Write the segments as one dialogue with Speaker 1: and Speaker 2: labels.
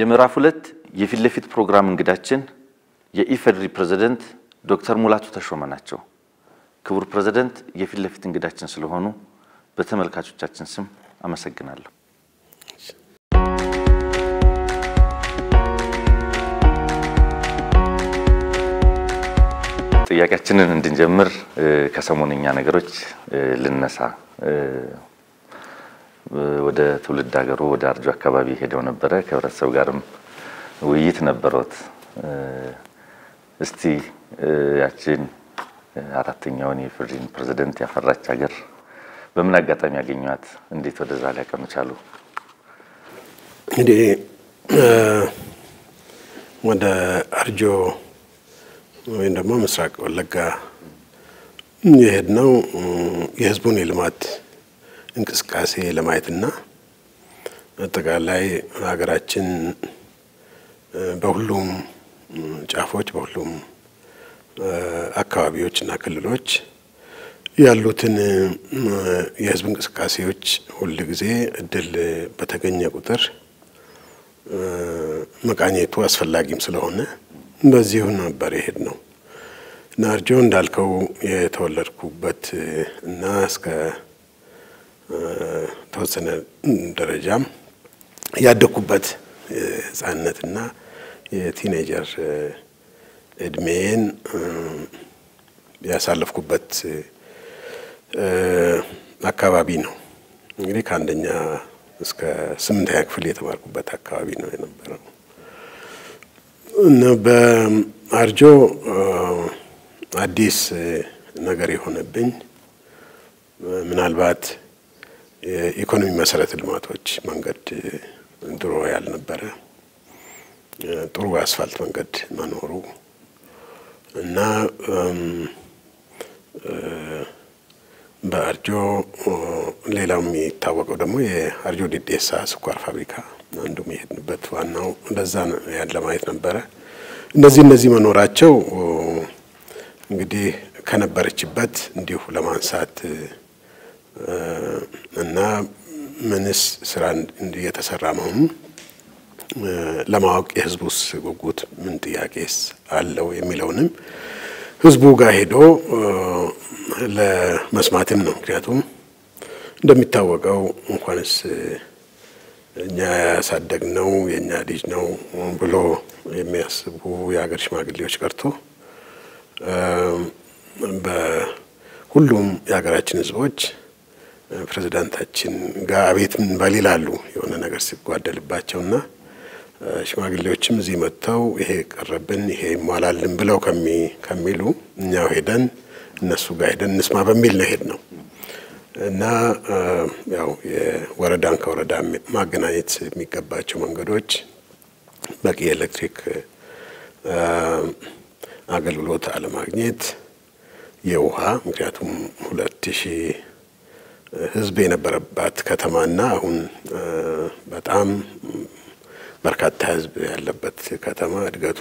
Speaker 1: የምዕራፍ ሁለት የፊት ለፊት ፕሮግራም እንግዳችን የኢፌዴሪ ፕሬዝደንት ዶክተር ሙላቱ ተሾመ ናቸው። ክቡር ፕሬዝደንት የፊት ለፊት እንግዳችን ስለሆኑ በተመልካቾቻችን ስም አመሰግናለሁ። ጥያቄያችንን እንድንጀምር ከሰሞነኛ ነገሮች ልነሳ። ወደ ትውልድ ሀገሩ ወደ አርጆ አካባቢ ሄደው ነበረ። ከህብረተሰብ ጋርም ውይይት ነበሮት። እስቲ ያችን አራተኛውን የኢፌዴሪ ፕሬዝደንት ያፈራች ሀገር በምን አጋጣሚ ያገኟት? እንዴት ወደዛ ሊያቀኑ ቻሉ?
Speaker 2: እንግዲህ ወደ አርጆ ወይም ደግሞ ምስራቅ ወለጋ የሄድነው የህዝቡን የልማት እንቅስቃሴ ለማየትና አጠቃላይ ሀገራችን በሁሉም ጫፎች በሁሉም አካባቢዎች እና ክልሎች ያሉትን የህዝብ እንቅስቃሴዎች ሁል ጊዜ እድል በተገኘ ቁጥር መቃኘቱ አስፈላጊም ስለሆነ በዚሁ ነበር የሄድ ነው እና አርጆ እንዳልከው የተወለድኩበት እና እስከ ተወሰነ ደረጃም ያደግኩበት የህፃንነትና የቲኔጀር እድሜን ያሳለፍኩበት አካባቢ ነው። እንግዲህ ከአንደኛ እስከ ስምንተኛ ክፍል የተማርኩበት አካባቢ ነው የነበረው እና በአርጆ አዲስ ነገር የሆነብኝ ምናልባት የኢኮኖሚ መሰረተ ልማቶች መንገድ ድሮ ያልነበረ ጥሩ አስፋልት መንገድ መኖሩ እና በአርጆ ሌላው የሚታወቀው ደግሞ የአርጆ ዲዴሳ ስኳር ፋብሪካ አንዱ የሄድንበት ዋናው እንደዛ ያን ለማየት ነበረ። እነዚህ እነዚህ መኖራቸው እንግዲህ ከነበረችበት እንዲሁ ለማንሳት እና ምንስ ስራ እየተሰራ መሆኑን ለማወቅ የህዝቡስ ጉጉት ምን ጥያቄስ አለው የሚለውንም ህዝቡ ጋር ሄዶ ለመስማትም ነው። ምክንያቱም እንደሚታወቀው እንኳንስ እኛ ያሳደግነው የእኛ ልጅ ነው ብሎ የሚያስቡ የሀገር ሽማግሌዎች ቀርቶ በሁሉም የሀገራችን ህዝቦች ፕሬዚዳንታችን ጋር አቤት ምን በል ይላሉ የሆነ ነገር ሲጓደልባቸውና ሽማግሌዎችም እዚህ መጥተው ይሄ ቀረብን ይሄ ይሟላልን ብለው ከሚሉ እኛው ሄደን እነሱ ጋር ሄደን እንስማ በሚል ነው ሄድ ነው እና ያው የወረዳን ከወረዳ ማገናኘት የሚገባቸው መንገዶች በቂ የኤሌክትሪክ አገልግሎት አለማግኘት፣ የውሃ ምክንያቱም ሁለት ሺህ ህዝብ የነበረባት ከተማና አሁን በጣም በርካታ ህዝብ ያለበት ከተማ እድገቱ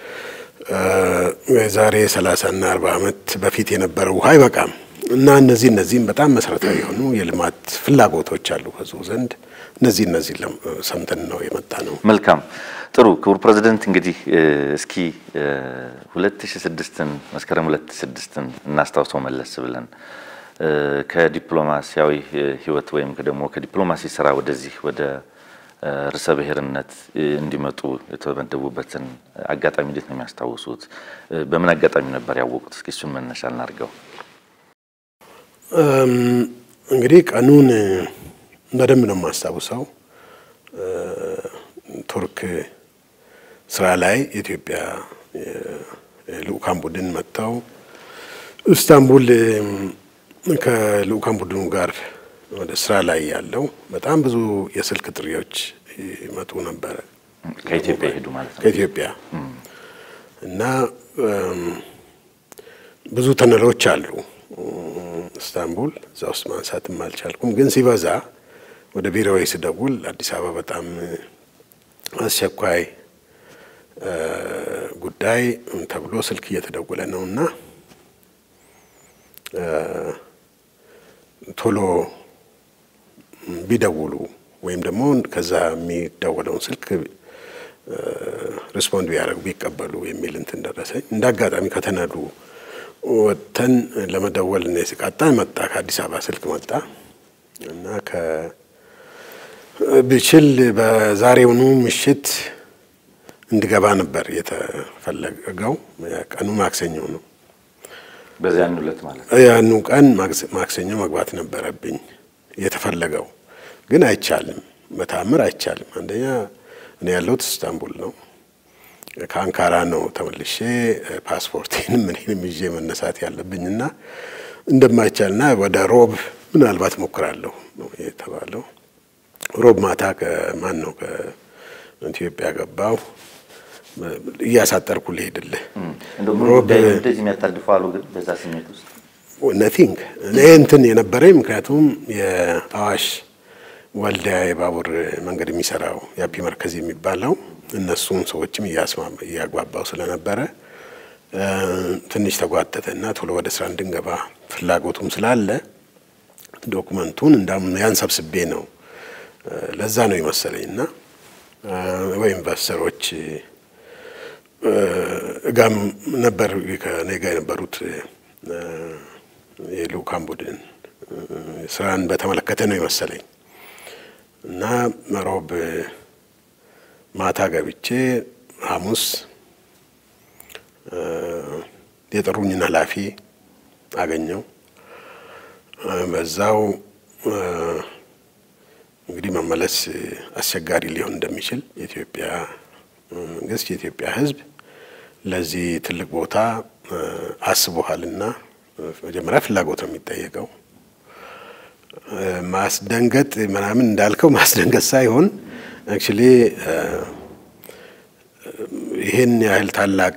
Speaker 2: የዛሬ ሰላሳና አርባ ዓመት በፊት የነበረው ውሃ አይበቃም እና እነዚህ እነዚህም በጣም መሰረታዊ የሆኑ የልማት ፍላጎቶች አሉ ህዝቡ ዘንድ። እነዚህ እነዚህ ሰምተን ነው የመጣ ነው።
Speaker 1: መልካም ጥሩ። ክቡር ፕሬዝደንት እንግዲህ እስኪ 2006ን መስከረም 2006ን እናስታውሰው መለስ ብለን ከዲፕሎማሲያዊ ህይወት ወይም ደግሞ ከዲፕሎማሲ ስራ ወደዚህ ወደ ርዕሰ ብሔርነት እንዲመጡ የተመደቡበትን አጋጣሚ እንዴት ነው የሚያስታውሱት? በምን አጋጣሚ ነበር ያወቁት? እስኪ እሱን መነሻ እናድርገው።
Speaker 2: እንግዲህ ቀኑን በደንብ ነው የማስታውሰው። ቱርክ ስራ ላይ የኢትዮጵያ ልኡካን ቡድን መጥተው ኢስታንቡል ከልኡካን ቡድኑ ጋር ወደ ስራ ላይ ያለው በጣም ብዙ የስልክ ጥሪዎች ይመጡ ነበረ።
Speaker 1: ከኢትዮጵያ ይሄዱ ማለት ነው።
Speaker 2: ከኢትዮጵያ እና ብዙ ተነሎች አሉ ኢስታንቡል። እዛ ውስጥ ማንሳትም አልቻልኩም፣ ግን ሲበዛ ወደ ቢሮዬ ስደውል አዲስ አበባ በጣም አስቸኳይ ጉዳይ ተብሎ ስልክ እየተደወለ ነው እና ቶሎ ቢደውሉ ወይም ደግሞ ከዛ የሚደወለውን ስልክ ሪስፖንድ ቢያደርጉ ቢቀበሉ የሚል እንትን ደረሰኝ። እንደ አጋጣሚ ከተነዱ ወጥተን ለመደወል እኔ ሲቃጣን መጣ ከአዲስ አበባ ስልክ መጣ እና ብችል በዛሬውኑ ምሽት እንድገባ ነበር የተፈለገው። ቀኑ ማክሰኞ ነው።
Speaker 1: በዚያን ዕለት ማለት
Speaker 2: ያኑ ቀን ማክሰኞ መግባት ነበረብኝ የተፈለገው፣ ግን አይቻልም፣ በተአምር አይቻልም። አንደኛ እኔ ያለሁት ኢስታንቡል ነው። ከአንካራ ነው ተመልሼ ፓስፖርቴንም ምንም ይዤ መነሳት ያለብኝና እንደማይቻልና ወደ ሮብ ምናልባት ሞክራለሁ ነው የተባለው። ሮብ ማታ ከማን ነው ከኢትዮጵያ ገባው እያሳጠርኩ ልሄድልህ
Speaker 1: እንደዚህ የሚያጣድፉ አሉ። ግን በዛ ስሜት ውስጥ
Speaker 2: ነቲንግ እኔ እንትን የነበረኝ ምክንያቱም የአዋሽ ወልዲያ የባቡር መንገድ የሚሰራው የአፒ መርከዝ የሚባለው እነሱን ሰዎችም እያግባባው ስለነበረ ትንሽ ተጓተተ እና ቶሎ ወደ ስራ እንድንገባ ፍላጎቱም ስላለ ዶኩመንቱን እንዳም ያን ሰብስቤ ነው ለዛ ነው ይመሰለኝ እና ወይ ኢንቨስተሮች ጋም ነበር ከኔ ጋር የነበሩት የልኡካን ቡድን ስራን በተመለከተ ነው ይመሰለኝ እና ሮብ ማታ ገብቼ ሐሙስ የጠሩኝን ኃላፊ አገኘው። በዛው እንግዲህ መመለስ አስቸጋሪ ሊሆን እንደሚችል የኢትዮጵያ መንግስት የኢትዮጵያ ሕዝብ ለዚህ ትልቅ ቦታ አስቦሃልና መጀመሪያ ፍላጎት ነው የሚጠየቀው። ማስደንገጥ ምናምን እንዳልከው ማስደንገጥ ሳይሆን አክቹሊ ይህን ያህል ታላቅ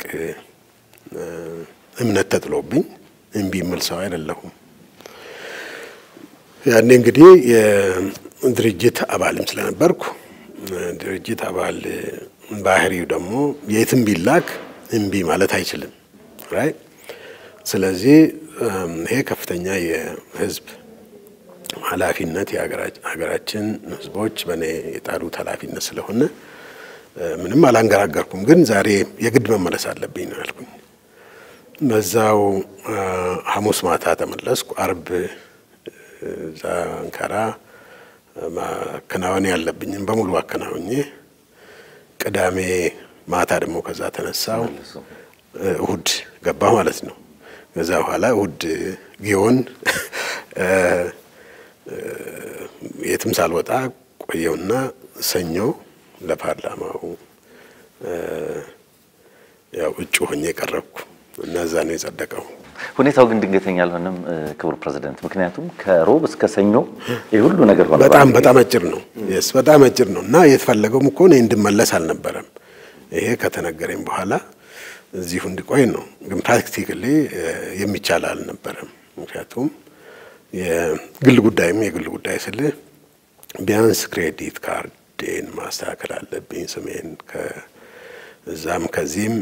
Speaker 2: እምነት ተጥሎብኝ እምቢ የምል ሰው አይደለሁም። ያኔ እንግዲህ የድርጅት አባልም ስለነበርኩ ድርጅት አባል ባህሪው ደግሞ የትም ቢላክ እምቢ ማለት አይችልም። ራይ ስለዚህ ይሄ ከፍተኛ የህዝብ ኃላፊነት የሀገራችን ህዝቦች በእኔ የጣሉት ኃላፊነት ስለሆነ ምንም አላንገራገርኩም። ግን ዛሬ የግድ መመለስ አለብኝ ነው ያልኩኝ። በዛው ሐሙስ ማታ ተመለስኩ። አርብ እዛ አንካራ ማከናወን ያለብኝም በሙሉ አከናውኜ ቅዳሜ ማታ ደግሞ ከዛ ተነሳው እሁድ ገባ ማለት ነው። ከዛ በኋላ እሁድ ጊዮን የትም ሳልወጣ ቆየውና ሰኞ ለፓርላማው ያው እጩ ሆኜ ቀረብኩ እና እዛ ነው የጸደቀው።
Speaker 1: ሁኔታው ግን ድንገተኛ አልሆነም ክቡር ፕሬዚደንት? ምክንያቱም ከሮብ እስከ ሰኞ ይህ ሁሉ ነገር ሆነ።
Speaker 2: በጣም በጣም አጭር ነው። የስ በጣም አጭር ነው እና የተፈለገውም እኮ እኔ እንድመለስ አልነበረም። ይሄ ከተነገረኝ በኋላ እዚሁ እንዲቆይ ነው። ግን ፕራክቲካሊ የሚቻል አልነበረም። ምክንያቱም የግል ጉዳይም የግል ጉዳይ ስል ቢያንስ ክሬዲት ካርዴን ማስተካከል አለብኝ። ስሜን ከዛም ከዚህም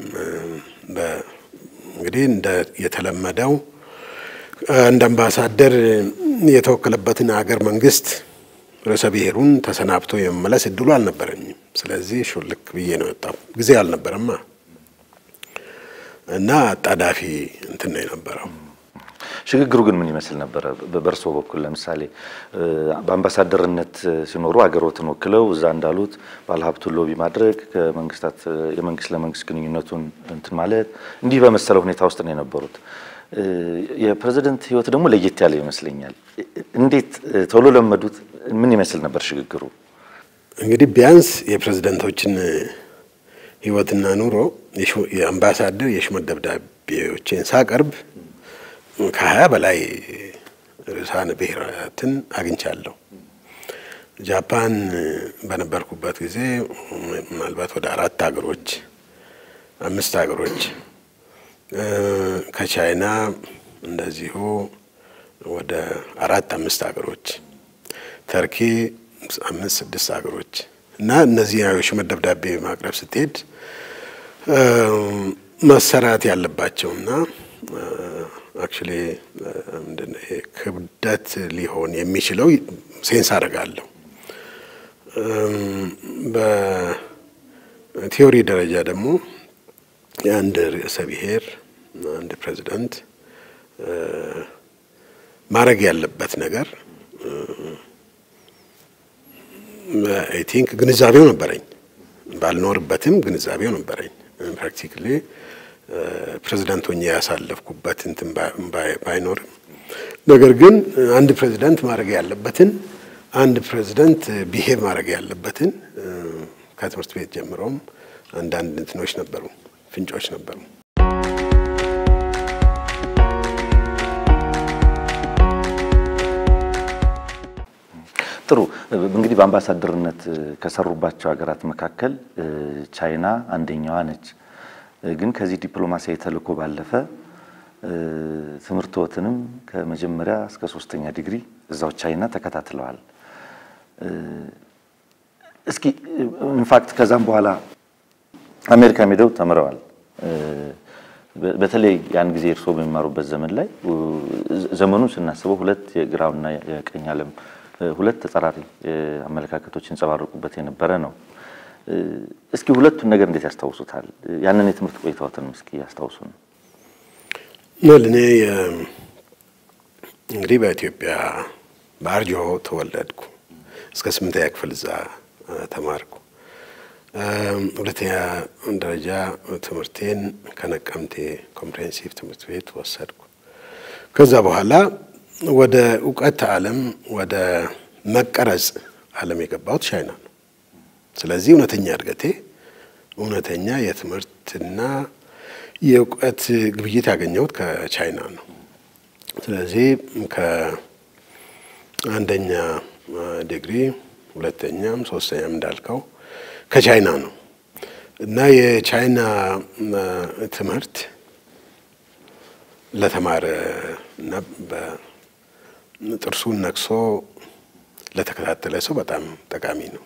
Speaker 2: እንግዲህ እንደ የተለመደው እንደ አምባሳደር የተወከለበትን ሀገር መንግስት ርዕሰ ብሔሩን ተሰናብቶ የመመለስ እድሉ አልነበረኝም። ስለዚህ ሹልክ ብዬ ነው የወጣው። ጊዜ አልነበረማ እና አጣዳፊ እንትን ነው የነበረው።
Speaker 1: ሽግግሩ ግን ምን ይመስል ነበረ? በእርስዎ በኩል ለምሳሌ በአምባሳደርነት ሲኖሩ አገሮትን ወክለው እዛ እንዳሉት ባለሀብቱን ሎቢ ማድረግ ከመንግስታት የመንግስት ለመንግስት ግንኙነቱን እንትን ማለት እንዲህ በመሰለ ሁኔታ ውስጥ ነው የነበሩት። የፕሬዝደንት ህይወት ደግሞ ለየት ያለ ይመስለኛል። እንዴት ቶሎ ለመዱት? ምን ይመስል ነበር ሽግግሩ?
Speaker 2: እንግዲህ ቢያንስ የፕሬዝደንቶችን ህይወትና ኑሮ የአምባሳደር የሹመት ደብዳቤዎችን ሳቀርብ ከሀያ በላይ ርዕሳነ ብሔራትን አግኝቻለሁ። ጃፓን በነበርኩበት ጊዜ ምናልባት ወደ አራት ሀገሮች አምስት ሀገሮች ከቻይና እንደዚሁ ወደ አራት አምስት ሀገሮች ተርኪ አምስት ስድስት ሀገሮች እና እነዚህ የሹመት ደብዳቤ ማቅረብ ስትሄድ መሰራት ያለባቸውና አክቹሊ ምንድን ነው ይሄ ክብደት ሊሆን የሚችለው ሴንስ አደርጋለሁ። በቲዮሪ ደረጃ ደግሞ የአንድ ርዕሰ ብሔር አንድ ፕሬዚዳንት ማድረግ ያለበት ነገር አይ ቲንክ ግንዛቤው ነበረኝ። ባልኖርበትም ግንዛቤው ነበረኝ። ፕራክቲካሊ ፕሬዚዳንት ሆኜ ያሳለፍኩበት እንትን ባይኖርም ነገር ግን አንድ ፕሬዚዳንት ማድረግ ያለበትን አንድ ፕሬዚዳንት ቢሄቭ ማድረግ ያለበትን ከትምህርት ቤት ጀምሮም አንዳንድ እንትኖች ነበሩ፣ ፍንጮች ነበሩ።
Speaker 1: ጥሩ እንግዲህ በአምባሳደርነት ከሰሩባቸው ሀገራት መካከል ቻይና አንደኛዋ ነች። ግን ከዚህ ዲፕሎማሲያዊ ተልዕኮ ባለፈ ትምህርትዎትንም ከመጀመሪያ እስከ ሶስተኛ ዲግሪ እዛው ቻይና ተከታትለዋል። እስኪ ኢንፋክት ከዛም በኋላ አሜሪካ ሄደው ተምረዋል። በተለይ ያን ጊዜ እርስዎ በሚማሩበት ዘመን ላይ ዘመኑን ስናስበው ሁለት የግራውና የቀኝ ዓለም ሁለት ተጻራሪ አመለካከቶች ይንጸባረቁበት የነበረ ነው። እስኪ ሁለቱን ነገር እንዴት ያስታውሱታል? ያንን የትምህርት ቆይታዎትን እስኪ ያስታውሱን።
Speaker 2: እኔ እንግዲህ በኢትዮጵያ በአርጆ ተወለድኩ። እስከ ስምንተኛ ክፍል እዛ ተማርኩ። ሁለተኛ ደረጃ ትምህርቴን ከነቀምቴ ኮምፕሬሄንሲቭ ትምህርት ቤት ወሰድኩ። ከዛ በኋላ ወደ እውቀት ዓለም ወደ መቀረጽ ዓለም የገባሁት ቻይና ነው። ስለዚህ እውነተኛ እድገቴ እውነተኛ የትምህርትና የእውቀት ግብይት ያገኘሁት ከቻይና ነው። ስለዚህ ከአንደኛ ዲግሪ ሁለተኛም ሶስተኛም እንዳልከው ከቻይና ነው እና የቻይና ትምህርት ለተማረ እና ጥርሱን ነክሶ ለተከታተለ ሰው በጣም ጠቃሚ ነው።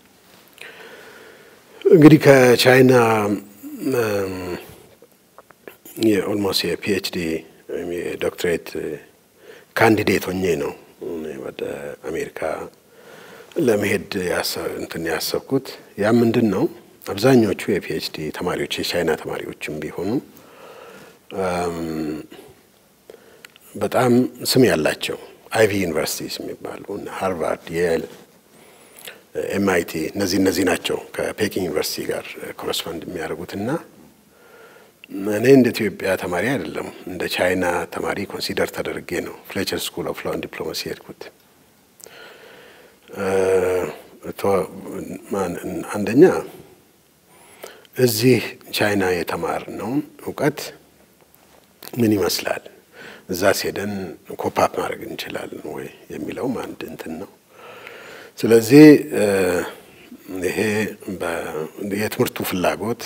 Speaker 2: እንግዲህ ከቻይና የኦልሞስት የፒኤችዲ ወይም የዶክትሬት ካንዲዴት ሆኜ ነው ወደ አሜሪካ ለመሄድ እንትን ያሰብኩት። ያ ምንድን ነው አብዛኞቹ የፒኤችዲ ተማሪዎች የቻይና ተማሪዎችም ቢሆኑ በጣም ስም ያላቸው አይቪ ዩኒቨርሲቲስ የሚባሉ ሃርቫርድ፣ የል፣ ኤምአይቲ እነዚህ እነዚህ ናቸው ከፔኪንግ ዩኒቨርሲቲ ጋር ኮረስፖንድ የሚያደርጉት እና እኔ እንደ ኢትዮጵያ ተማሪ አይደለም እንደ ቻይና ተማሪ ኮንሲደር ተደርጌ ነው ፍሌቸር ስኩል ኦፍ ሎው ኤንድ ዲፕሎማሲ ሄድኩት። አንደኛ እዚህ ቻይና የተማርነውን እውቀት ምን ይመስላል፣ እዛ ሄደን ኮፓፕ ማድረግ እንችላለን ወይ የሚለውም አንድ እንትን ነው። ስለዚህ ይሄ የትምህርቱ ፍላጎት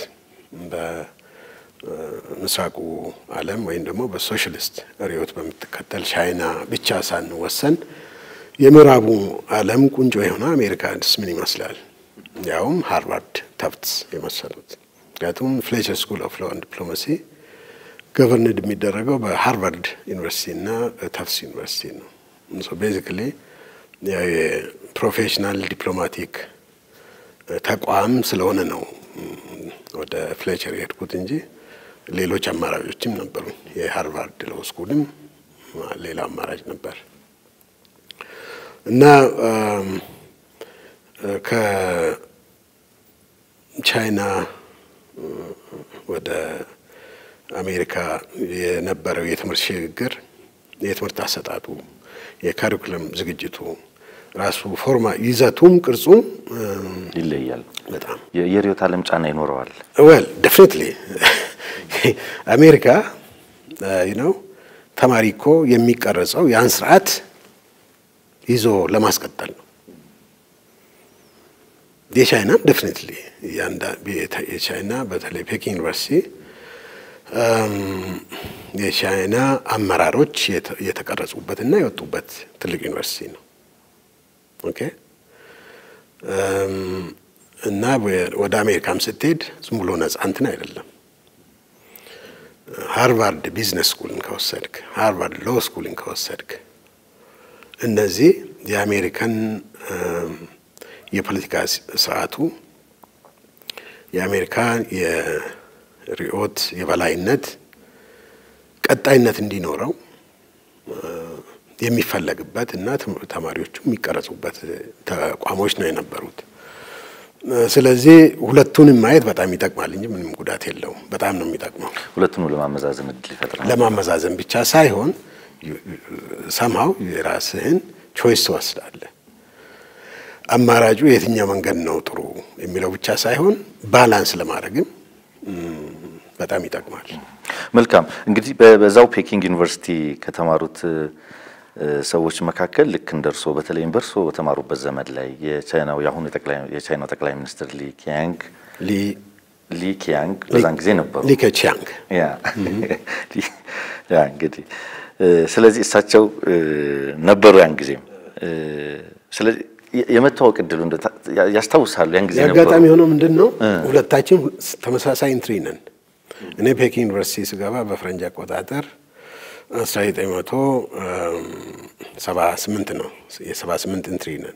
Speaker 2: በምስራቁ ዓለም ወይም ደግሞ በሶሻሊስት ርዕዮት በምትከተል ቻይና ብቻ ሳንወሰን የምዕራቡ ዓለም ቁንጮ የሆነ አሜሪካንስ ምን ይመስላል፣ ያውም ሃርቫርድ ተፍትስ የመሰሉት። ምክንያቱም ፍሌቸር ስኩል ኦፍ ሎው ኤንድ ዲፕሎማሲ ገቨርንድ የሚደረገው በሃርቫርድ ዩኒቨርሲቲ እና ተፍትስ ዩኒቨርሲቲ ነው። ቤዚክሊ የፕሮፌሽናል ዲፕሎማቲክ ተቋም ስለሆነ ነው ወደ ፍሌቸር የሄድኩት እንጂ ሌሎች አማራጮችም ነበሩ። የሃርቫርድ ሎው ስኩልም ሌላ አማራጭ ነበር እና ከቻይና ወደ አሜሪካ የነበረው የትምህርት ሽግግር የትምህርት አሰጣጡ፣ የካሪኩለም ዝግጅቱ ራሱ ፎርማ ይዘቱም ቅርጹም
Speaker 1: ይለያል።
Speaker 2: በጣም
Speaker 1: የርዕዮተ ዓለም ጫና ይኖረዋል።
Speaker 2: ወል ደፍኒትሊ አሜሪካ ነው ተማሪ እኮ የሚቀረጸው ያን ስርዓት ይዞ ለማስቀጠል ነው። የቻይናም ደፍኒትሊ የቻይና በተለይ ፔኪንግ ዩኒቨርሲቲ የቻይና አመራሮች የተቀረጹበትና የወጡበት ትልቅ ዩኒቨርሲቲ ነው። ኦኬ እና ወደ አሜሪካም ስትሄድ ዝም ብሎ ነጻ እንትን አይደለም። ሃርቫርድ ቢዝነስ ስኩልን ከወሰድክ፣ ሃርቫርድ ሎ ስኩልን ከወሰድክ እነዚህ የአሜሪካን የፖለቲካ ስርዓቱ የአሜሪካ የርዕዮት የበላይነት ቀጣይነት እንዲኖረው የሚፈለግበት እና ተማሪዎቹ የሚቀረጹበት ተቋሞች ነው የነበሩት። ስለዚህ ሁለቱንም ማየት በጣም ይጠቅማል እንጂ ምንም ጉዳት የለውም። በጣም ነው የሚጠቅመው።
Speaker 1: ሁለቱንም ለማመዛዘን እድል ይፈጥራል።
Speaker 2: ለማመዛዘን ብቻ ሳይሆን ሰምሃው የራስህን ቾይስ ትወስዳለህ። አማራጩ የትኛው መንገድ ነው ጥሩ የሚለው ብቻ ሳይሆን ባላንስ ለማድረግም በጣም ይጠቅማል።
Speaker 1: መልካም እንግዲህ በዛው ፔኪንግ ዩኒቨርሲቲ ከተማሩት ሰዎች መካከል ልክ እንደ እርሶ በተለይም በእርሶ በተማሩበት ዘመን ላይ የቻይናው የአሁኑ የቻይናው ጠቅላይ ሚኒስትር ሊ ኪያንግ ሊ ኪያንግ በዛን ጊዜ ነበሩ።
Speaker 2: ሊ ከቺያንግ
Speaker 1: ያ ያ እንግዲህ ስለዚህ እሳቸው ነበሩ ያን ጊዜም። ስለዚህ የመታወቅ እድሉ ያስታውሳሉ? ያን ጊዜ ነበሩ።
Speaker 2: የአጋጣሚ የሆነው ምንድን ነው ሁለታችን ተመሳሳይ ኢንትሪ ነን። እኔ ፔኪንግ ዩኒቨርሲቲ ስገባ በፈረንጅ አቆጣጠር 1978 ነው። የ78 ኢንትሪ ነን።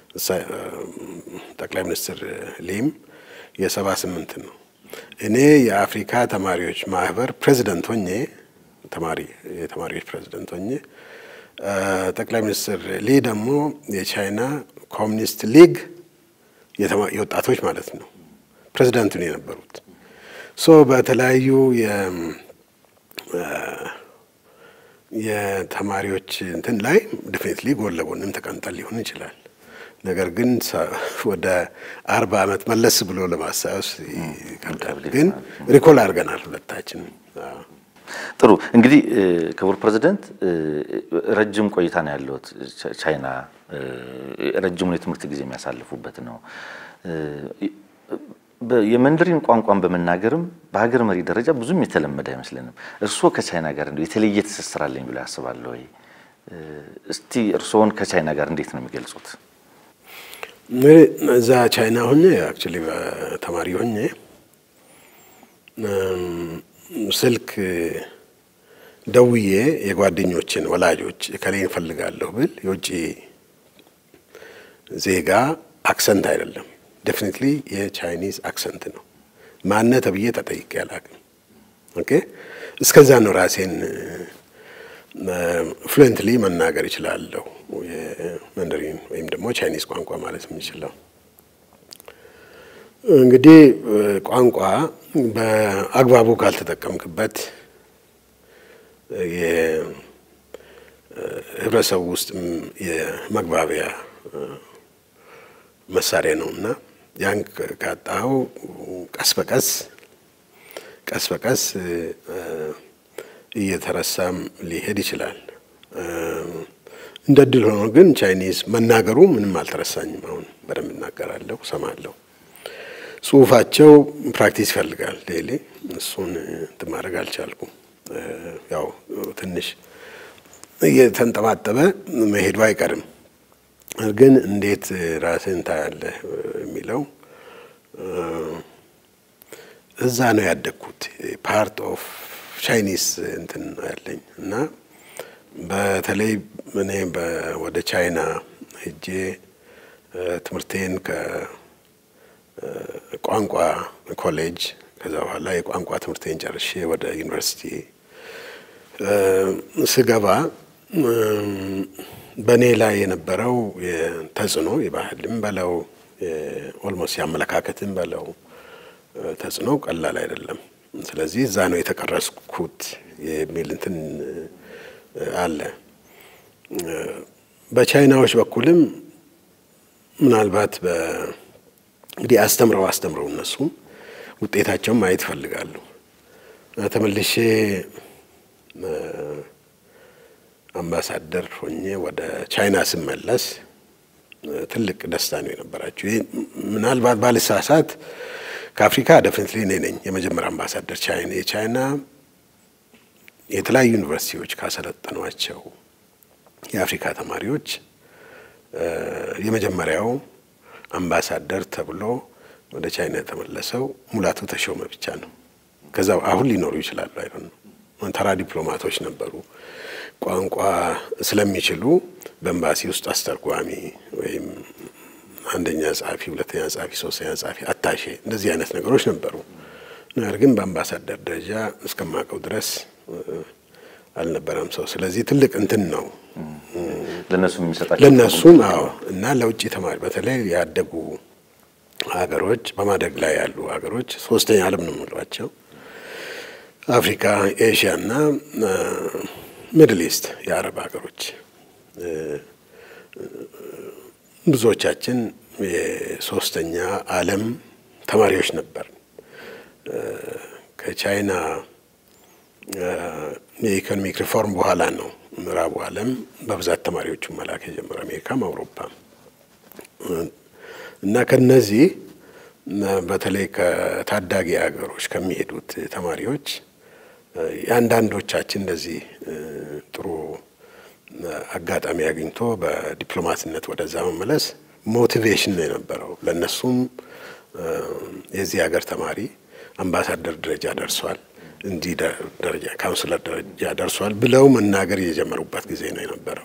Speaker 2: ጠቅላይ ሚኒስትር ሊም የ78 ነው። እኔ የአፍሪካ ተማሪዎች ማህበር ፕሬዚደንት ሆኜ ተማሪ የተማሪዎች ፕሬዚደንት ሆኜ ጠቅላይ ሚኒስትር ሊ ደግሞ የቻይና ኮሚኒስት ሊግ የወጣቶች ማለት ነው ፕሬዚደንቱ ነው የነበሩት። ሶ በተለያዩ የተማሪዎች እንትን ላይ ዴፊኒትሊ ጎን ለጎንም ተቀምጠን ሊሆን ይችላል። ነገር ግን ወደ አርባ ዓመት መለስ ብሎ ለማስታወስ ይከብዳል። ግን ሪኮል አድርገናል ሁለታችን።
Speaker 1: ጥሩ እንግዲህ ክቡር ፕሬዚደንት ረጅም ቆይታ ነው ያለዎት ቻይና። ረጅሙን የትምህርት ጊዜ የሚያሳልፉበት ነው። የመንደሪን ቋንቋን በመናገርም በሀገር መሪ ደረጃ ብዙም የተለመደ አይመስለንም። እርስዎ ከቻይና ጋር እንደው የተለየ ትስስር አለኝ ብሎ ያስባሉ ወይ? እስቲ እርስዎን ከቻይና ጋር እንዴት ነው የሚገልጹት?
Speaker 2: እዛ ቻይና ሆኜ አክቹዋሊ ተማሪ ሆኜ ስልክ ደውዬ የጓደኞችን ወላጆች እከሌን እፈልጋለሁ ብል የውጭ ዜጋ አክሰንት አይደለም፣ ዴፊኒትሊ የቻይኒዝ አክሰንት ነው። ማነ ተብዬ ተጠይቄ አላውቅም። ኦኬ እስከዛ ነው ራሴን ፍሉዌንትሊ መናገር ይችላለሁ። የመንደሪን ወይም ደግሞ ቻይኒዝ ቋንቋ ማለት የምችለው እንግዲህ ቋንቋ በአግባቡ ካልተጠቀምክበት የህብረተሰቡ ውስጥም የመግባቢያ መሳሪያ ነው እና ያን ካጣኸው ቀስ በቀስ ቀስ በቀስ እየተረሳም ሊሄድ ይችላል። እንደ እድል ሆኖ ግን ቻይኒዝ መናገሩ ምንም አልተረሳኝም። አሁን በደንብ እናገራለሁ፣ ሰማለሁ። ጽሁፋቸው ፕራክቲስ ይፈልጋል ዴይሊ። እሱን እንትን ማድረግ አልቻልኩም። ያው ትንሽ እየተንጠባጠበ መሄዱ አይቀርም። ግን እንዴት ራስህን ታያለህ የሚለው እዛ ነው ያደግኩት። ፓርት ኦፍ ቻይኒስ እንትን ያለኝ እና በተለይ እኔ ወደ ቻይና ሄጄ ትምህርቴን ከቋንቋ ኮሌጅ ከዛ በኋላ የቋንቋ ትምህርቴን ጨርሼ ወደ ዩኒቨርሲቲ ስገባ በእኔ ላይ የነበረው ተጽዕኖ የባህልም በለው ኦልሞስት የአመለካከትም በለው ተጽዕኖ ቀላል አይደለም። ስለዚህ እዛ ነው የተቀረጽኩት የሚል እንትን አለ። በቻይናዎች በኩልም ምናልባት እንግዲህ አስተምረው አስተምረው እነሱም ውጤታቸውን ማየት ይፈልጋሉ። ተመልሼ አምባሳደር ሆኜ ወደ ቻይና ስመለስ ትልቅ ደስታ ነው የነበራቸው። ይህ ምናልባት ባልሳሳት ከአፍሪካ ደፍኒትሊ እኔ ነኝ የመጀመሪያ አምባሳደር ቻይና የቻይና የተለያዩ ዩኒቨርሲቲዎች ካሰለጠኗቸው የአፍሪካ ተማሪዎች የመጀመሪያው አምባሳደር ተብሎ ወደ ቻይና የተመለሰው ሙላቱ ተሾመ ብቻ ነው። ከዛ አሁን ሊኖሩ ይችላሉ አይሆን ነው። ተራ ዲፕሎማቶች ነበሩ። ቋንቋ ስለሚችሉ በኤምባሲ ውስጥ አስተርጓሚ ወይም አንደኛ ጸሐፊ፣ ሁለተኛ ጸሐፊ፣ ሶስተኛ ጸሐፊ፣ አታሼ እንደዚህ አይነት ነገሮች ነበሩ። ነገር ግን በአምባሳደር ደረጃ እስከማውቀው ድረስ አልነበረም ሰው። ስለዚህ ትልቅ እንትን ነው
Speaker 1: ለእነሱ የሚሰጣቸው
Speaker 2: ለእነሱም። አዎ እና ለውጭ ተማሪ በተለይ ያደጉ ሀገሮች በማደግ ላይ ያሉ ሀገሮች ሶስተኛ ዓለም ነው የምንሏቸው አፍሪካ፣ ኤሽያ እና ሚድል ኢስት የአረብ ሀገሮች ብዙዎቻችን የሶስተኛ ዓለም ተማሪዎች ነበር። ከቻይና የኢኮኖሚክ ሪፎርም በኋላ ነው ምዕራቡ ዓለም በብዛት ተማሪዎቹን መላክ የጀመረ አሜሪካም አውሮፓም እና ከነዚህ በተለይ ከታዳጊ ሀገሮች ከሚሄዱት ተማሪዎች የአንዳንዶቻችን እንደዚህ ጥሩ አጋጣሚ አግኝቶ በዲፕሎማትነት ወደዛ መመለስ ሞቲቬሽን ነው የነበረው። ለእነሱም የዚህ ሀገር ተማሪ አምባሳደር ደረጃ ደርሷል፣ እንዲህ ደረጃ ካውንስለር ደረጃ ደርሷል ብለው መናገር የጀመሩበት ጊዜ ነው የነበረው።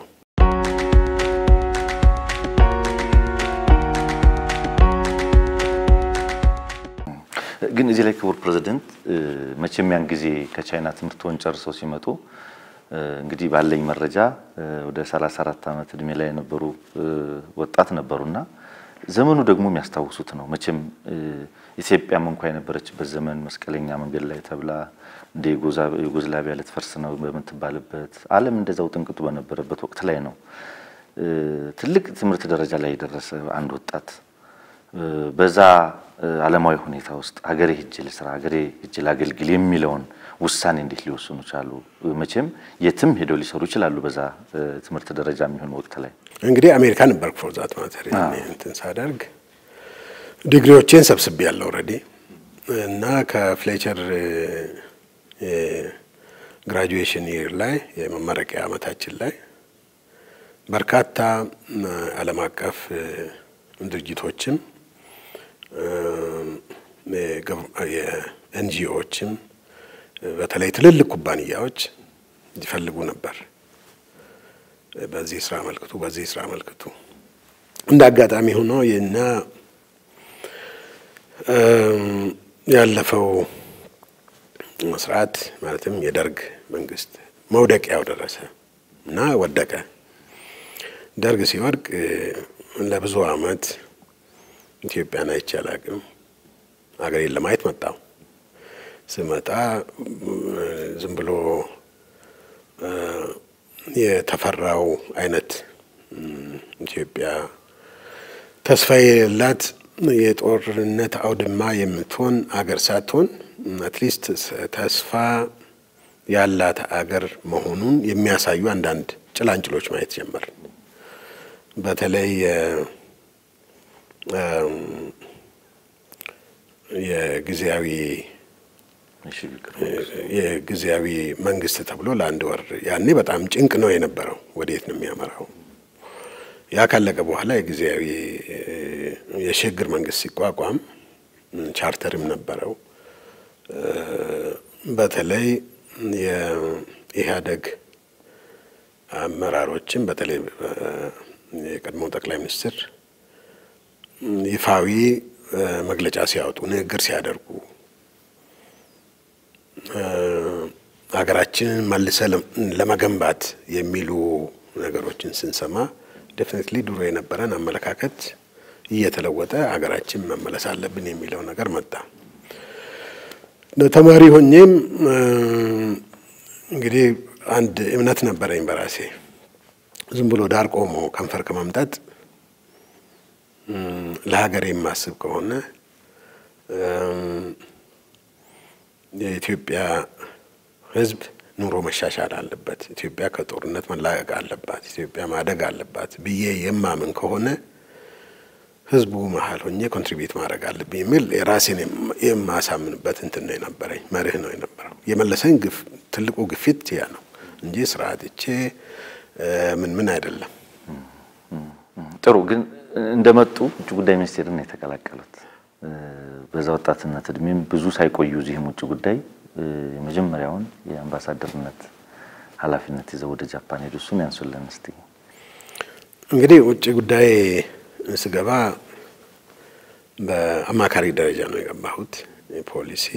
Speaker 1: ግን እዚህ ላይ ክቡር ፕሬዚደንት መቼም ያን ጊዜ ከቻይና ትምህርቶን ጨርሰው ሲመጡ እንግዲህ ባለኝ መረጃ ወደ 34 ዓመት እድሜ ላይ የነበሩ ወጣት ነበሩና ዘመኑ ደግሞ የሚያስታውሱት ነው። መቼም ኢትዮጵያም እንኳ የነበረችበት ዘመን መስቀለኛ መንገድ ላይ ተብላ እንደ ዩጎዝላቪያ ልትፈርስ ነው በምትባልበት ዓለም እንደዛው ጥንቅጡ በነበረበት ወቅት ላይ ነው ትልቅ ትምህርት ደረጃ ላይ የደረሰ አንድ ወጣት በዛ ዓለማዊ ሁኔታ ውስጥ ሀገሬ ሂጅ ልስራ፣ ሀገሬ ሂጅ ላገልግል የሚለውን ውሳኔ እንዴት ሊወስኑ ቻሉ? መቼም የትም ሄደው ሊሰሩ ይችላሉ። በዛ ትምህርት ደረጃ የሚሆን ወቅት ላይ
Speaker 2: እንግዲህ አሜሪካ ነበርኩ ፎር ዛት ማተር እንትን ሳደርግ ዲግሪዎቼን ሰብስቤ ያለው ኦልሬዲ እና ከፍሌቸር ግራጁዌሽን ይር ላይ የመመረቂያ ዓመታችን ላይ በርካታ ዓለም አቀፍ ድርጅቶችም የኤንጂኦዎችም በተለይ ትልልቅ ኩባንያዎች ይፈልጉ ነበር። በዚህ ስራ አመልክቱ፣ በዚህ ስራ አመልክቱ። እንደ አጋጣሚ ሆኖ የና ያለፈው ስርዓት ማለትም የደርግ መንግስት መውደቂያው ደረሰ እና ወደቀ። ደርግ ሲወድቅ ለብዙ አመት ኢትዮጵያን አይቼ አላቅም። ሀገሬን ለማየት መጣው። ስመጣ ዝም ብሎ የተፈራው አይነት ኢትዮጵያ ተስፋ የሌላት የጦርነት አውድማ የምትሆን አገር ሳትሆን አትሊስት ተስፋ ያላት አገር መሆኑን የሚያሳዩ አንዳንድ ጭላንጭሎች ማየት ጀመር። በተለይ የጊዜያዊ የጊዜያዊ መንግስት ተብሎ ለአንድ ወር ያኔ በጣም ጭንቅ ነው የነበረው። ወዴት ነው የሚያመራው? ያ ካለቀ በኋላ የጊዜያዊ የሽግግር መንግስት ሲቋቋም ቻርተርም ነበረው። በተለይ የኢህአደግ አመራሮችም በተለይ የቀድሞ ጠቅላይ ሚኒስትር ይፋዊ መግለጫ ሲያወጡ ንግግር ሲያደርጉ ሀገራችንን መልሰ ለመገንባት የሚሉ ነገሮችን ስንሰማ ዴፊኒትሊ ድሮ የነበረን አመለካከት እየተለወጠ ሀገራችን መመለስ አለብን የሚለው ነገር መጣ። ተማሪ ሆኜም እንግዲህ አንድ እምነት ነበረኝ በራሴ ዝም ብሎ ዳር ቆሞ ከንፈር ከመምጠጥ ለሀገር የማስብ ከሆነ የኢትዮጵያ ሕዝብ ኑሮ መሻሻል አለበት፣ ኢትዮጵያ ከጦርነት መላቀቅ አለባት፣ ኢትዮጵያ ማደግ አለባት ብዬ የማምን ከሆነ ሕዝቡ መሀል ሆኜ ኮንትሪቢዩት ማድረግ አለብኝ የሚል የራሴን የማሳምንበት እንትን ነው የነበረኝ፣ መርህ ነው የነበረው። የመለሰኝ ትልቁ ግፊት ያ ነው እንጂ ስርዓትቼ ምን ምን አይደለም።
Speaker 1: ጥሩ ግን እንደመጡ ውጭ ጉዳይ ሚኒስቴርን የተቀላቀሉት በዛ ወጣትነት እድሜም ብዙ ሳይቆዩ እዚህም ውጭ ጉዳይ የመጀመሪያውን የአምባሳደርነት ኃላፊነት ይዘው ወደ ጃፓን ሄዱ። እሱን ያንሱልን እስቲ።
Speaker 2: እንግዲህ ውጭ ጉዳይ ስገባ በአማካሪ ደረጃ ነው የገባሁት። የፖሊሲ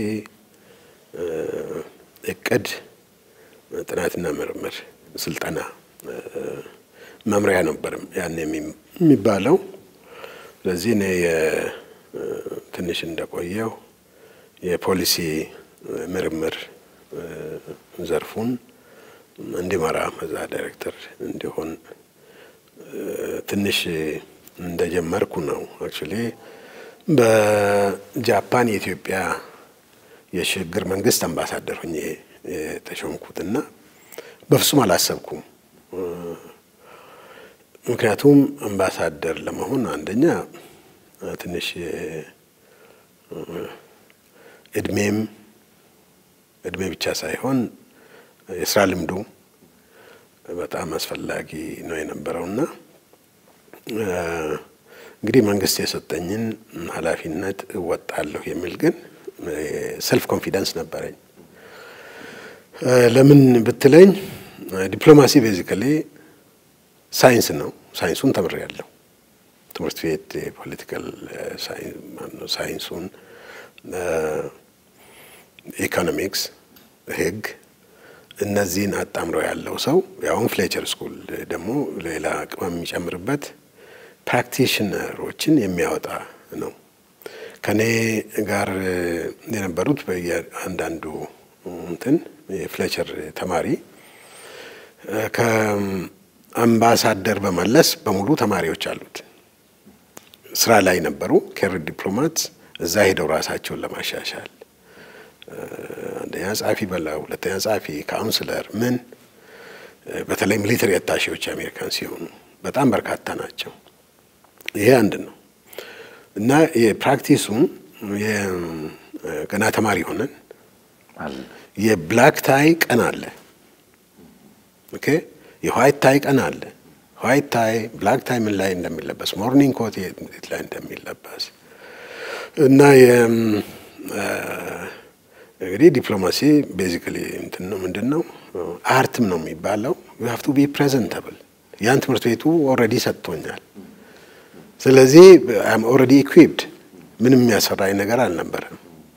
Speaker 2: እቅድ፣ ጥናትና ምርምር ስልጠና መምሪያ ነበር ያን የሚባለው። ስለዚህ እኔ ትንሽ እንደቆየው የፖሊሲ ምርምር ዘርፉን እንዲመራ መዛ ዳይሬክተር እንዲሆን ትንሽ እንደጀመርኩ ነው። አክቹዋሊ በጃፓን የኢትዮጵያ የሽግግር መንግስት አምባሳደር ሆኜ የተሾምኩትና በፍጹም አላሰብኩም። ምክንያቱም አምባሳደር ለመሆን አንደኛ ትንሽ እድሜም እድሜ ብቻ ሳይሆን የስራ ልምዱ በጣም አስፈላጊ ነው የነበረውና እንግዲህ መንግስት የሰጠኝን ኃላፊነት እወጣለሁ የሚል ግን ሰልፍ ኮንፊደንስ ነበረኝ። ለምን ብትለኝ ዲፕሎማሲ ቤዚካሊ ሳይንስ ነው። ሳይንሱን ተምሬያለሁ። ትምህርት ቤት የፖለቲካል ሳይንሱን፣ ኢኮኖሚክስ፣ ህግ እነዚህን አጣምሮ ያለው ሰው ያውም ፍሌቸር ስኩል ደግሞ ሌላ ቅመም የሚጨምርበት ፕራክቲሽነሮችን የሚያወጣ ነው። ከኔ ጋር የነበሩት በየአንዳንዱ እንትን የፍሌቸር ተማሪ ከአምባሳደር በመለስ በሙሉ ተማሪዎች አሉት። ስራ ላይ ነበሩ። ኬር ዲፕሎማት እዛ ሄደው ራሳቸውን ለማሻሻል አንደኛ ጸሐፊ በላው፣ ሁለተኛ ጸሐፊ፣ ካውንስለር ምን በተለይ ሚሊተሪ አታሼዎች አሜሪካን ሲሆኑ በጣም በርካታ ናቸው። ይሄ አንድ ነው እና የፕራክቲሱን ገና ተማሪ ሆነን የብላክ ታይ ቀን አለ። ኦኬ የዋይት ታይ ቀን አለ። ዋይት ታይ ብላክ ታይ ምን ላይ እንደሚለበስ ሞርኒንግ ኮት የት ላይ እንደሚለበስ እና እንግዲህ ዲፕሎማሲ ቤዚካሊ እንትን ነው ምንድን ነው አርትም ነው የሚባለው። ዩ ሃቭ ቱ ቢ ፕሬዘንተብል ያን ትምህርት ቤቱ ኦልሬዲ ሰጥቶኛል። ስለዚህ አም ኦልሬዲ ኢኩዊፕድ ምንም የሚያስፈራኝ ነገር አልነበረም።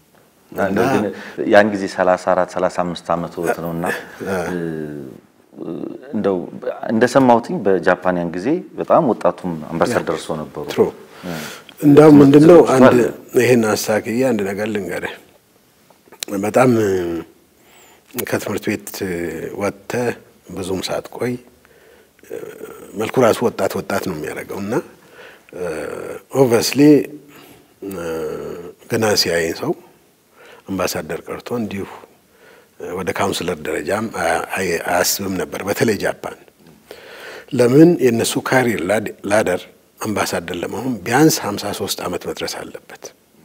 Speaker 1: ያን ጊዜ 34 35 ዓመት ወት ነውና እንደው እንደሰማሁትኝ በጃፓን ያን ጊዜ በጣም ወጣቱም አምባሳደር እርሶ ነበሩ።
Speaker 2: ትሩ እንዳውም ምንድነው አንድ ይሄን አሳክዬ አንድ ነገር ልንገርህ። በጣም ከትምህርት ቤት ወጥተህ ብዙም ሳትቆይ መልኩ ራሱ ወጣት ወጣት ነው የሚያደርገው እና ኦቨስሊ ገና ሲያየኝ ሰው አምባሳደር ቀርቶ እንዲሁ ወደ ካውንስለር ደረጃም አያስብም ነበር። በተለይ ጃፓን ለምን የእነሱ ካሪር ላደር አምባሳደር ለመሆን ቢያንስ 53 ዓመት መድረስ አለበት።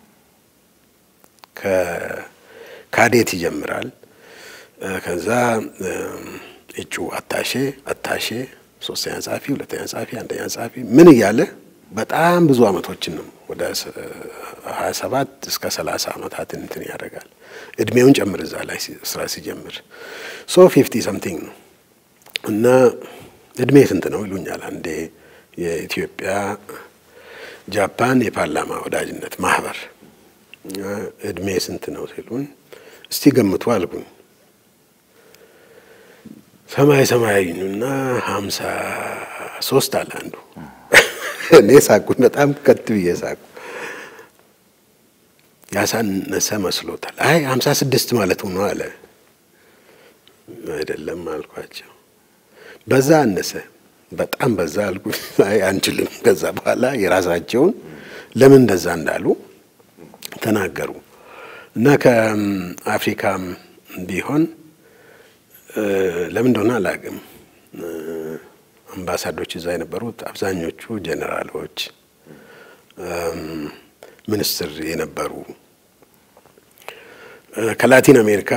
Speaker 2: ከካዴት ይጀምራል። ከዛ እጩ አታሼ አታሼ ሶስተኛ ጸሐፊ፣ ሁለተኛ ጸሐፊ፣ አንደኛ ጸሐፊ ምን እያለ በጣም ብዙ ዓመቶችን ነው ወደ 27 እስከ 30 ዓመታት እንትን ያደርጋል። እድሜውን ጨምር እዛ ላይ ስራ ሲጀምር ሶ ፊፍቲ ሰምቲንግ ነው እና እድሜ ስንት ነው ይሉኛል። አንዴ የኢትዮጵያ ጃፓን የፓርላማ ወዳጅነት ማህበር እድሜ ስንት ነው ሲሉን እስቲ ገምቱ አልኩኝ። ሰማይ ሰማያዊና ሀምሳ ሶስት አለ አንዱ። እኔ ሳኩኝ፣ በጣም ከት ብዬ ሳኩ። ያሳነሰ መስሎታል። አይ ሀምሳ ስድስት ማለት ነው አለ። አይደለም አልኳቸው። በዛ አነሰ፣ በጣም በዛ አልኩኝ። አይ አንችልም። ከዛ በኋላ የራሳቸውን ለምን እንደዛ እንዳሉ ተናገሩ እና ከአፍሪካም ቢሆን ለምን እንደሆነ አላውቅም። አምባሳዶች እዛ የነበሩት አብዛኞቹ ጄኔራሎች፣ ሚኒስትር የነበሩ ከላቲን አሜሪካ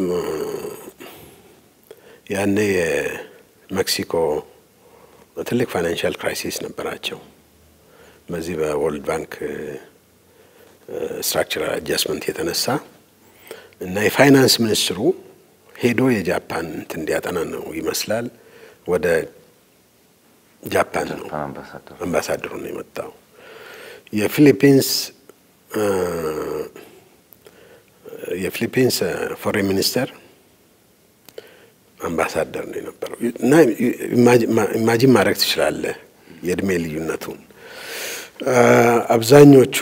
Speaker 2: ያኔ የሜክሲኮ ትልቅ ፋይናንሻል ክራይሲስ ነበራቸው። በዚህ በወርልድ ባንክ ስትራክቸራል አጃስትመንት የተነሳ እና የፋይናንስ ሚኒስትሩ ሄዶ የጃፓን እንትን እንዲያጠና ነው ይመስላል ወደ ጃፓን ነው አምባሳደሩ ነው የመጣው። የፊሊፒንስ የፊሊፒንስ ፎሬን ሚኒስተር አምባሳደር ነው የነበረው እና ኢማጂን ማድረግ ትችላለህ የእድሜ ልዩነቱን። አብዛኞቹ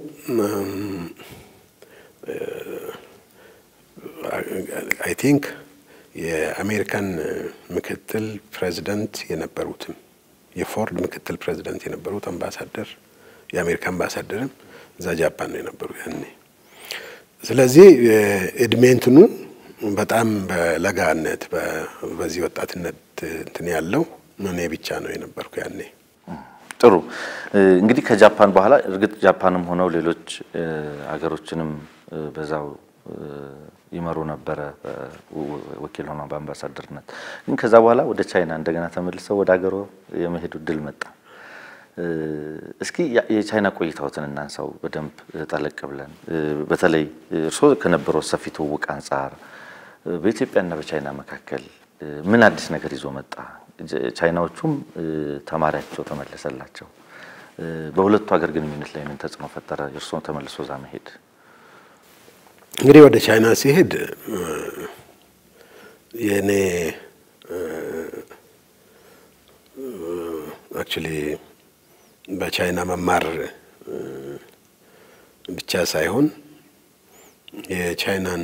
Speaker 2: አይ ቲንክ የአሜሪካን ምክትል ፕሬዚደንት የነበሩትም የፎርድ ምክትል ፕሬዚደንት የነበሩት አምባሳደር የአሜሪካ አምባሳደርም እዛ ጃፓን ነው የነበሩ ያኔ። ስለዚህ እድሜ እንትኑ በጣም በለጋነት በዚህ ወጣትነት እንትን ያለው እኔ ብቻ ነው የነበርኩ ያኔ።
Speaker 1: ጥሩ እንግዲህ ከጃፓን በኋላ እርግጥ ጃፓንም ሆነው ሌሎች አገሮችንም በዛው ይመሩ ነበረ ወኪል ሆነው በአምባሳደርነት። ግን ከዛ በኋላ ወደ ቻይና እንደገና ተመልሰው ወደ ሀገሮ የመሄዱ እድል መጣ። እስኪ የቻይና ቆይታዎትን እናንሳው በደንብ ጠለቅ ብለን። በተለይ እርስዎ ከነበረው ሰፊ ትውውቅ አንጻር በኢትዮጵያና በቻይና መካከል ምን አዲስ ነገር ይዞ መጣ? ቻይናዎቹም ተማሪያቸው ተመለሰላቸው። በሁለቱ ሀገር ግንኙነት ላይ ምን ተጽዕኖ ፈጠረ? የእርስዎን ተመልሶ እዛ መሄድ
Speaker 2: እንግዲህ ወደ ቻይና ሲሄድ የእኔ አክቹሊ በቻይና መማር ብቻ ሳይሆን የቻይናን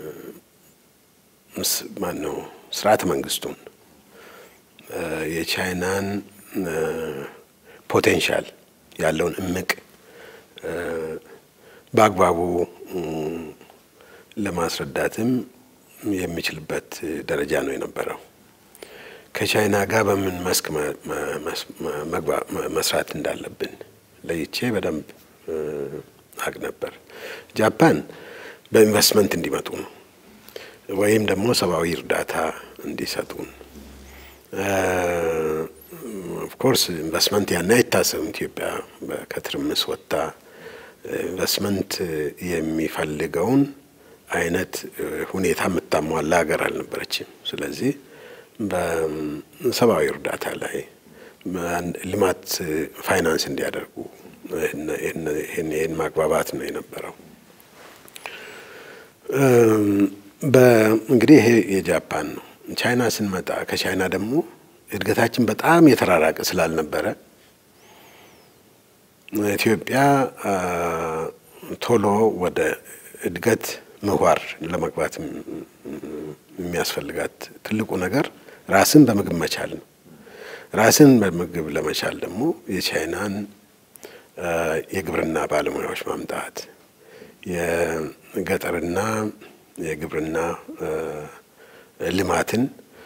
Speaker 2: ማን ነው ስርዓተ መንግስቱን የቻይናን ፖቴንሻል ያለውን እምቅ በአግባቡ ለማስረዳትም የሚችልበት ደረጃ ነው የነበረው። ከቻይና ጋር በምን መስክ መስራት እንዳለብን ለይቼ በደንብ አቅ ነበር። ጃፓን በኢንቨስትመንት እንዲመጡ ነው ወይም ደግሞ ሰብአዊ እርዳታ እንዲሰጡን። ኦፍኮርስ ኢንቨስትመንት ያን አይታሰብም። ኢትዮጵያ ከትርምስ ወጥታ ኢንቨስትመንት የሚፈልገውን አይነት ሁኔታ የምታሟላ ሀገር አልነበረችም። ስለዚህ በሰብአዊ እርዳታ ላይ ልማት ፋይናንስ እንዲያደርጉ ይህን ማግባባት ነው የነበረው። እንግዲህ ይሄ የጃፓን ነው። ቻይና ስንመጣ ከቻይና ደግሞ እድገታችን በጣም የተራራቀ ስላልነበረ ኢትዮጵያ ቶሎ ወደ እድገት ምህዋር ለመግባት የሚያስፈልጋት ትልቁ ነገር ራስን በምግብ መቻል ነው። ራስን በምግብ ለመቻል ደግሞ የቻይናን የግብርና ባለሙያዎች ማምጣት የገጠርና የግብርና ልማትን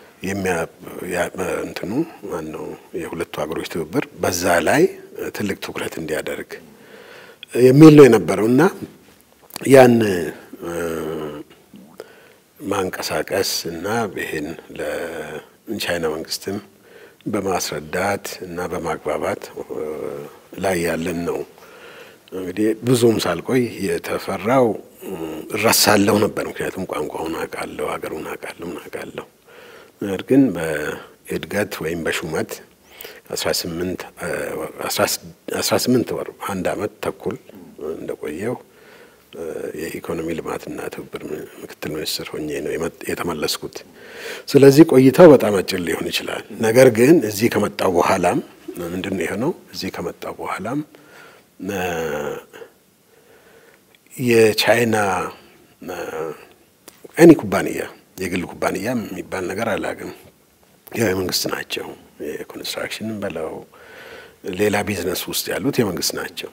Speaker 2: እንትኑ ማነው የሁለቱ ሀገሮች ትብብር በዛ ላይ ትልቅ ትኩረት እንዲያደርግ የሚል ነው የነበረው እና ያን ማንቀሳቀስ እና ይሄን ለቻይና መንግስትም በማስረዳት እና በማግባባት ላይ ያለን ነው። እንግዲህ ብዙም ሳልቆይ የተፈራው እረሳለሁ ነበር። ምክንያቱም ቋንቋውን አውቃለሁ፣ ሀገሩን አውቃለሁ፣ ምን አውቃለሁ። ነገር ግን በእድገት ወይም በሹመት አስራ ስምንት ወር አንድ አመት ተኩል እንደቆየው የኢኮኖሚ ልማትና ትብብር ምክትል ሚኒስትር ሆኜ ነው የተመለስኩት። ስለዚህ ቆይታው በጣም አጭር ሊሆን ይችላል። ነገር ግን እዚህ ከመጣው በኋላም ምንድን ነው የሆነው? እዚህ ከመጣው በኋላም የቻይና ኤኒ ኩባንያ የግል ኩባንያ የሚባል ነገር አላውቅም። ያው የመንግስት ናቸው። የኮንስትራክሽን በለው ሌላ ቢዝነስ ውስጥ ያሉት የመንግስት ናቸው።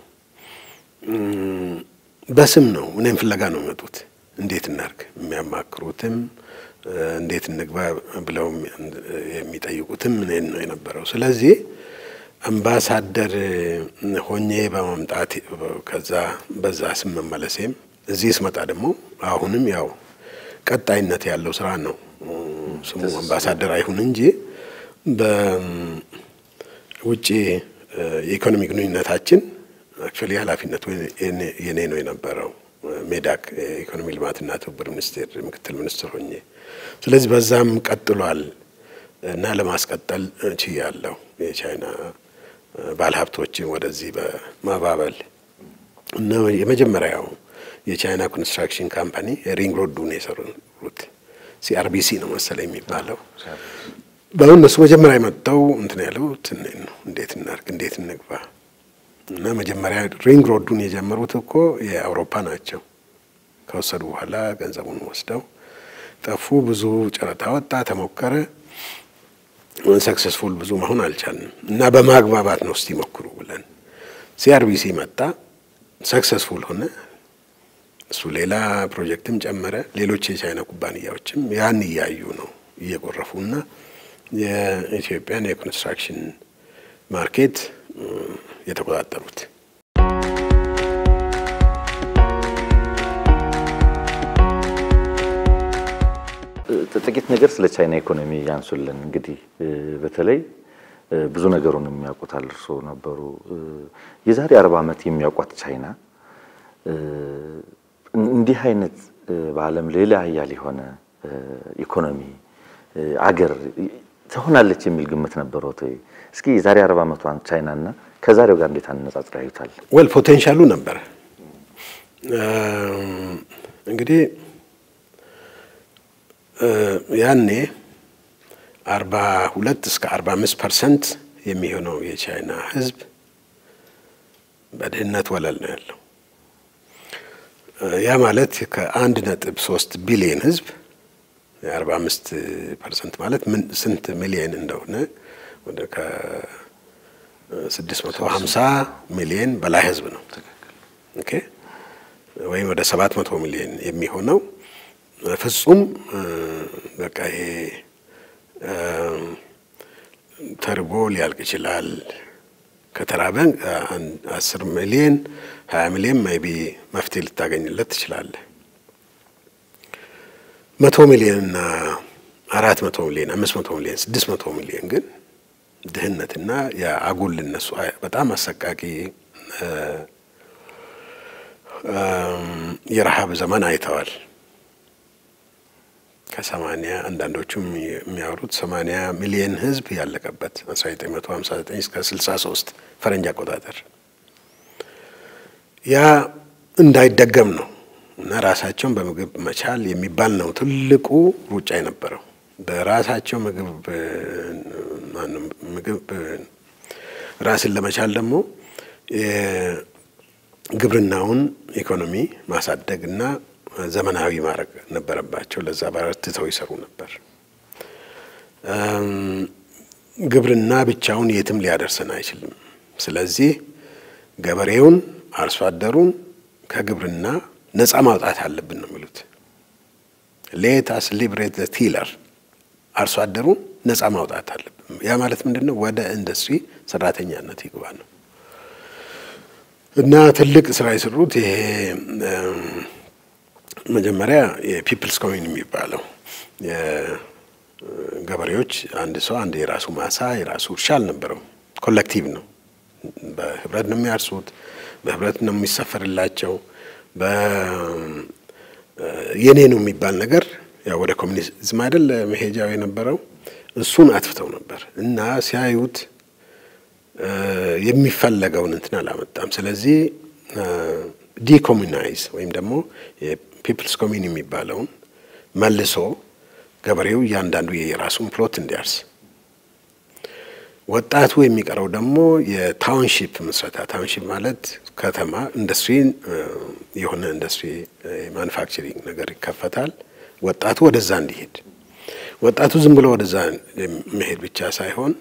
Speaker 2: በስም ነው እኔም ፍለጋ ነው የሚመጡት። እንዴት እናርግ የሚያማክሩትም እንዴት እንግባ ብለው የሚጠይቁትም እኔን ነው የነበረው። ስለዚህ አምባሳደር ሆኜ በመምጣት ከዛ በዛ ስም መመለሴም እዚህ ስመጣ ደግሞ አሁንም ያው ቀጣይነት ያለው ስራ ነው። ስሙ አምባሳደር አይሁን እንጂ በውጭ የኢኮኖሚ ግንኙነታችን አክቹዋሊ ኃላፊነቱ የኔ ነው የነበረው ሜዳክ የኢኮኖሚ ልማትና ትብብር ሚኒስቴር ምክትል ሚኒስትር ሆኜ። ስለዚህ በዛም ቀጥሏል እና ለማስቀጠል ችያለሁ። የቻይና ባለሀብቶችን ወደዚህ በማባበል እና የመጀመሪያው የቻይና ኮንስትራክሽን ካምፓኒ ሪንግ ሮዱን የሰሩት ሲአርቢሲ ነው መሰለኝ የሚባለው። በአሁን እነሱ መጀመሪያ የመጣው እንትን ያለው ትንኝ ነው። እንዴት እናርግ፣ እንዴት እንግባ እና መጀመሪያ ሪንግ ሮዱን የጀመሩት እኮ የአውሮፓ ናቸው። ከወሰዱ በኋላ ገንዘቡን ወስደው ጠፉ። ብዙ ጨረታ ወጣ፣ ተሞከረ። ሰክሰስፉል ብዙ መሆን አልቻልንም እና በማግባባት ነው እስቲ ሞክሩ ብለን ሲአርቢሲ መጣ፣ ሰክሰስፉል ሆነ። እሱ ሌላ ፕሮጀክትም ጨመረ። ሌሎች የቻይና ኩባንያዎችም ያን እያዩ ነው እየጎረፉና የኢትዮጵያን የኮንስትራክሽን ማርኬት የተቆጣጠሩት።
Speaker 1: ጥቂት ነገር ስለ ቻይና ኢኮኖሚ ያንሱልን። እንግዲህ በተለይ ብዙ ነገሩን የሚያውቁታል እርስዎ ነበሩ። የዛሬ አርባ ዓመት የሚያውቋት ቻይና እንዲህ አይነት በዓለም ሌላ ሀያል የሆነ ኢኮኖሚ አገር ትሆናለች የሚል ግምት ነበረዎት ወይ? እስኪ የዛሬ አርባ ዓመቷን ቻይናና ከዛሬው ጋር እንዴት አነጻጽረው ያዩታል?
Speaker 2: ወል ፖቴንሻሉ ነበረ እንግዲህ ያኔ አርባ ሁለት እስከ አርባ አምስት ፐርሰንት የሚሆነው የቻይና ሕዝብ በድህነት ወለል ነው ያለው። ያ ማለት ከአንድ ነጥብ ሶስት ቢሊየን ሕዝብ የአርባ አምስት ፐርሰንት ማለት ምን ስንት ሚሊየን እንደሆነ ወደ ከስድስት መቶ ሀምሳ ሚሊየን በላይ ሕዝብ ነው። ኦኬ ወይም ወደ ሰባት መቶ ሚሊየን የሚሆነው ፍጹም በቃ ይሄ ተርቦ ሊያልቅ ይችላል። ከተራበ አስር ሚሊየን ሀያ ሚሊየን ሜይ ቢ መፍትሄ ልታገኝለት ትችላለህ። መቶ ሚሊየን እና አራት መቶ ሚሊየን አምስት መቶ ሚሊየን ስድስት መቶ ሚሊየን ግን ድህነትና የአጉል እነሱ በጣም አሰቃቂ የረሃብ ዘመን አይተዋል። ከሰማኒያ አንዳንዶቹም የሚያወሩት ሰማኒያ ሚሊየን ህዝብ ያለቀበት 1959 እስከ 63 ፈረንጅ አቆጣጠር ያ እንዳይደገም ነው እና ራሳቸውን በምግብ መቻል የሚባል ነው ትልቁ ሩጫ የነበረው። በራሳቸው ምግብ ምግብ ራስን ለመቻል ደግሞ ግብርናውን ኢኮኖሚ ማሳደግ እና ዘመናዊ ማድረግ ነበረባቸው። ለዛ በርትተው ይሰሩ ነበር። ግብርና ብቻውን የትም ሊያደርሰን አይችልም። ስለዚህ ገበሬውን፣ አርሶ አደሩን ከግብርና ነፃ ማውጣት አለብን ነው የሚሉት። ሌት አስ ሊብሬት ዘ ቲለር፣ አርሶ አደሩን ነፃ ማውጣት አለብን። ያ ማለት ምንድን ነው? ወደ ኢንዱስትሪ ሰራተኛነት ይግባ ነው እና ትልቅ ስራ የሰሩት ይሄ መጀመሪያ የፒፕልስ ኮሚን የሚባለው ገበሬዎች አንድ ሰው አንድ የራሱ ማሳ የራሱ እርሻ አልነበረው። ኮሌክቲቭ ነው። በህብረት ነው የሚያርሱት፣ በህብረት ነው የሚሰፈርላቸው። የኔ ነው የሚባል ነገር ያው ወደ ኮሚኒዝም አይደል መሄጃው የነበረው እሱን አጥፍተው ነበር እና ሲያዩት የሚፈለገውን እንትን አላመጣም። ስለዚህ ዲኮሚናይዝ ወይም ደግሞ ፒፕልስ ኮሚን የሚባለውን መልሶ ገበሬው እያንዳንዱ የራሱን ፕሎት እንዲያርስ፣ ወጣቱ የሚቀረው ደግሞ የታውንሺፕ ምስረታ። ታውንሺፕ ማለት ከተማ ኢንዱስትሪ የሆነ ኢንዱስትሪ ማኑፋክቸሪንግ ነገር ይከፈታል። ወጣቱ ወደዛ እንዲሄድ፣ ወጣቱ ዝም ብሎ ወደዛ መሄድ ብቻ ሳይሆን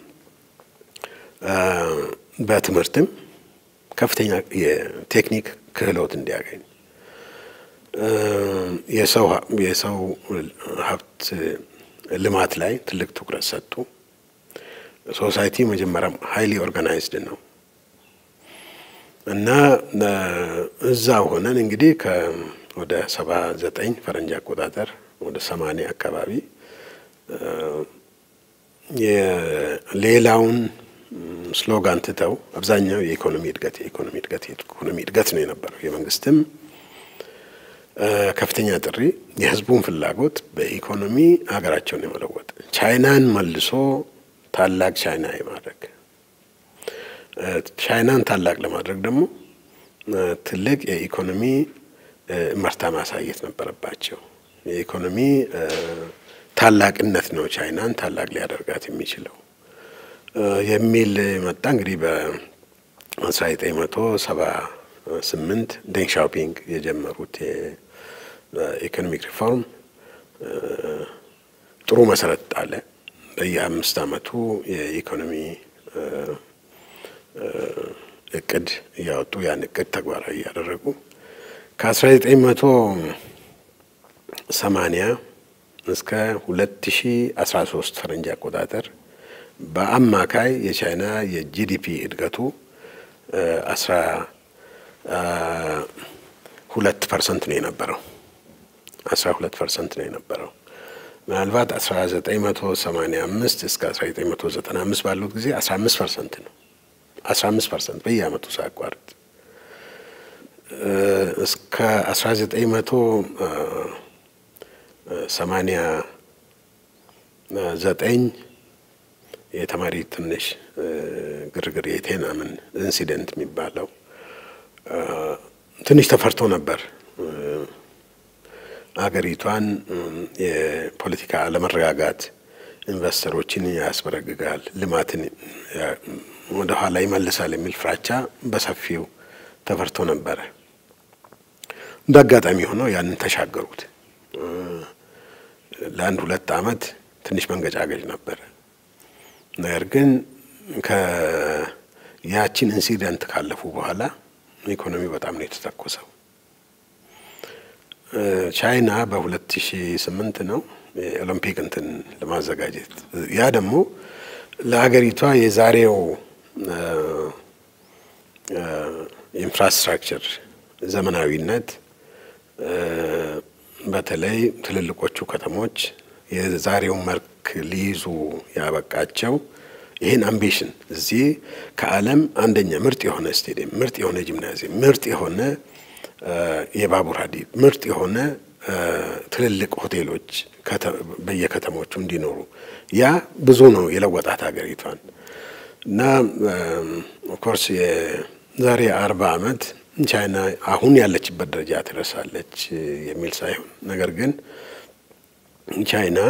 Speaker 2: በትምህርትም ከፍተኛ የቴክኒክ ክህሎት እንዲያገኝ የሰው የሰው ሀብት ልማት ላይ ትልቅ ትኩረት ሰጡ። ሶሳይቲ መጀመሪያም ሀይሊ ኦርጋናይዝድ ነው እና እዛ ሆነን እንግዲህ ወደ ሰባ ዘጠኝ ፈረንጅ አቆጣጠር ወደ ሰማንያ አካባቢ የሌላውን ስሎጋን ትተው አብዛኛው የኢኮኖሚ እድገት የኢኮኖሚ እድገት የኢኮኖሚ እድገት ነው የነበረው። የመንግስትም ከፍተኛ ጥሪ የህዝቡን ፍላጎት በኢኮኖሚ ሀገራቸውን የመለወጥ ቻይናን መልሶ ታላቅ ቻይና የማድረግ ቻይናን ታላቅ ለማድረግ ደግሞ ትልቅ የኢኮኖሚ እመርታ ማሳየት ነበረባቸው። የኢኮኖሚ ታላቅነት ነው ቻይናን ታላቅ ሊያደርጋት የሚችለው የሚል መጣ። እንግዲህ በ1978 ዴንግ ሻኦፒንግ የጀመሩት የኢኮኖሚክ ሪፎርም ጥሩ መሰረት ጣለ። በየአምስት ዓመቱ የኢኮኖሚ እቅድ እያወጡ ያን እቅድ ተግባራዊ እያደረጉ ከ1980 እስከ 2013 ፈረንጅ አቆጣጠር በአማካይ የቻይና የጂዲፒ እድገቱ አስራ ሁለት ፐርሰንት ነው የነበረው። አስራ ሁለት ፐርሰንት ነው የነበረው። ምናልባት 1985 እስከ 1995 ባሉት ጊዜ 15 ፐርሰንት ነው። 15 ፐርሰንት በየአመቱ ሳያቋርጥ እስከ 1989 የተማሪ ትንሽ ግርግር የቴናምን ኢንሲደንት የሚባለው ትንሽ ተፈርቶ ነበር። አገሪቷን የፖለቲካ አለመረጋጋት ኢንቨስተሮችን ያስበረግጋል፣ ልማትን ወደ ኋላ ይመልሳል የሚል ፍራቻ በሰፊው ተፈርቶ ነበረ። እንደ አጋጣሚ ሆኖ ያንን ተሻገሩት። ለአንድ ሁለት ዓመት ትንሽ መንገጫገጭ ነበረ። ነገር ግን ከያችን ኢንሲደንት ካለፉ በኋላ ኢኮኖሚው በጣም ነው የተተኮሰው። ቻይና በ2008 ነው የኦሎምፒክ እንትን ለማዘጋጀት ያ ደግሞ ለሀገሪቷ የዛሬው ኢንፍራስትራክቸር ዘመናዊነት በተለይ ትልልቆቹ ከተሞች የዛሬው መልክ ሊይዙ ያበቃቸው ይህን አምቢሽን እዚህ ከዓለም አንደኛ ምርጥ የሆነ ስቴዲየም፣ ምርጥ የሆነ ጂምናዚየም፣ ምርጥ የሆነ የባቡር ሀዲድ፣ ምርጥ የሆነ ትልልቅ ሆቴሎች በየከተሞቹ እንዲኖሩ ያ ብዙ ነው የለወጣት ሀገሪቷን እና ኦፍኮርስ የዛሬ አርባ ዓመት ቻይና አሁን ያለችበት ደረጃ ትደርሳለች የሚል ሳይሆን ነገር ግን ቻይና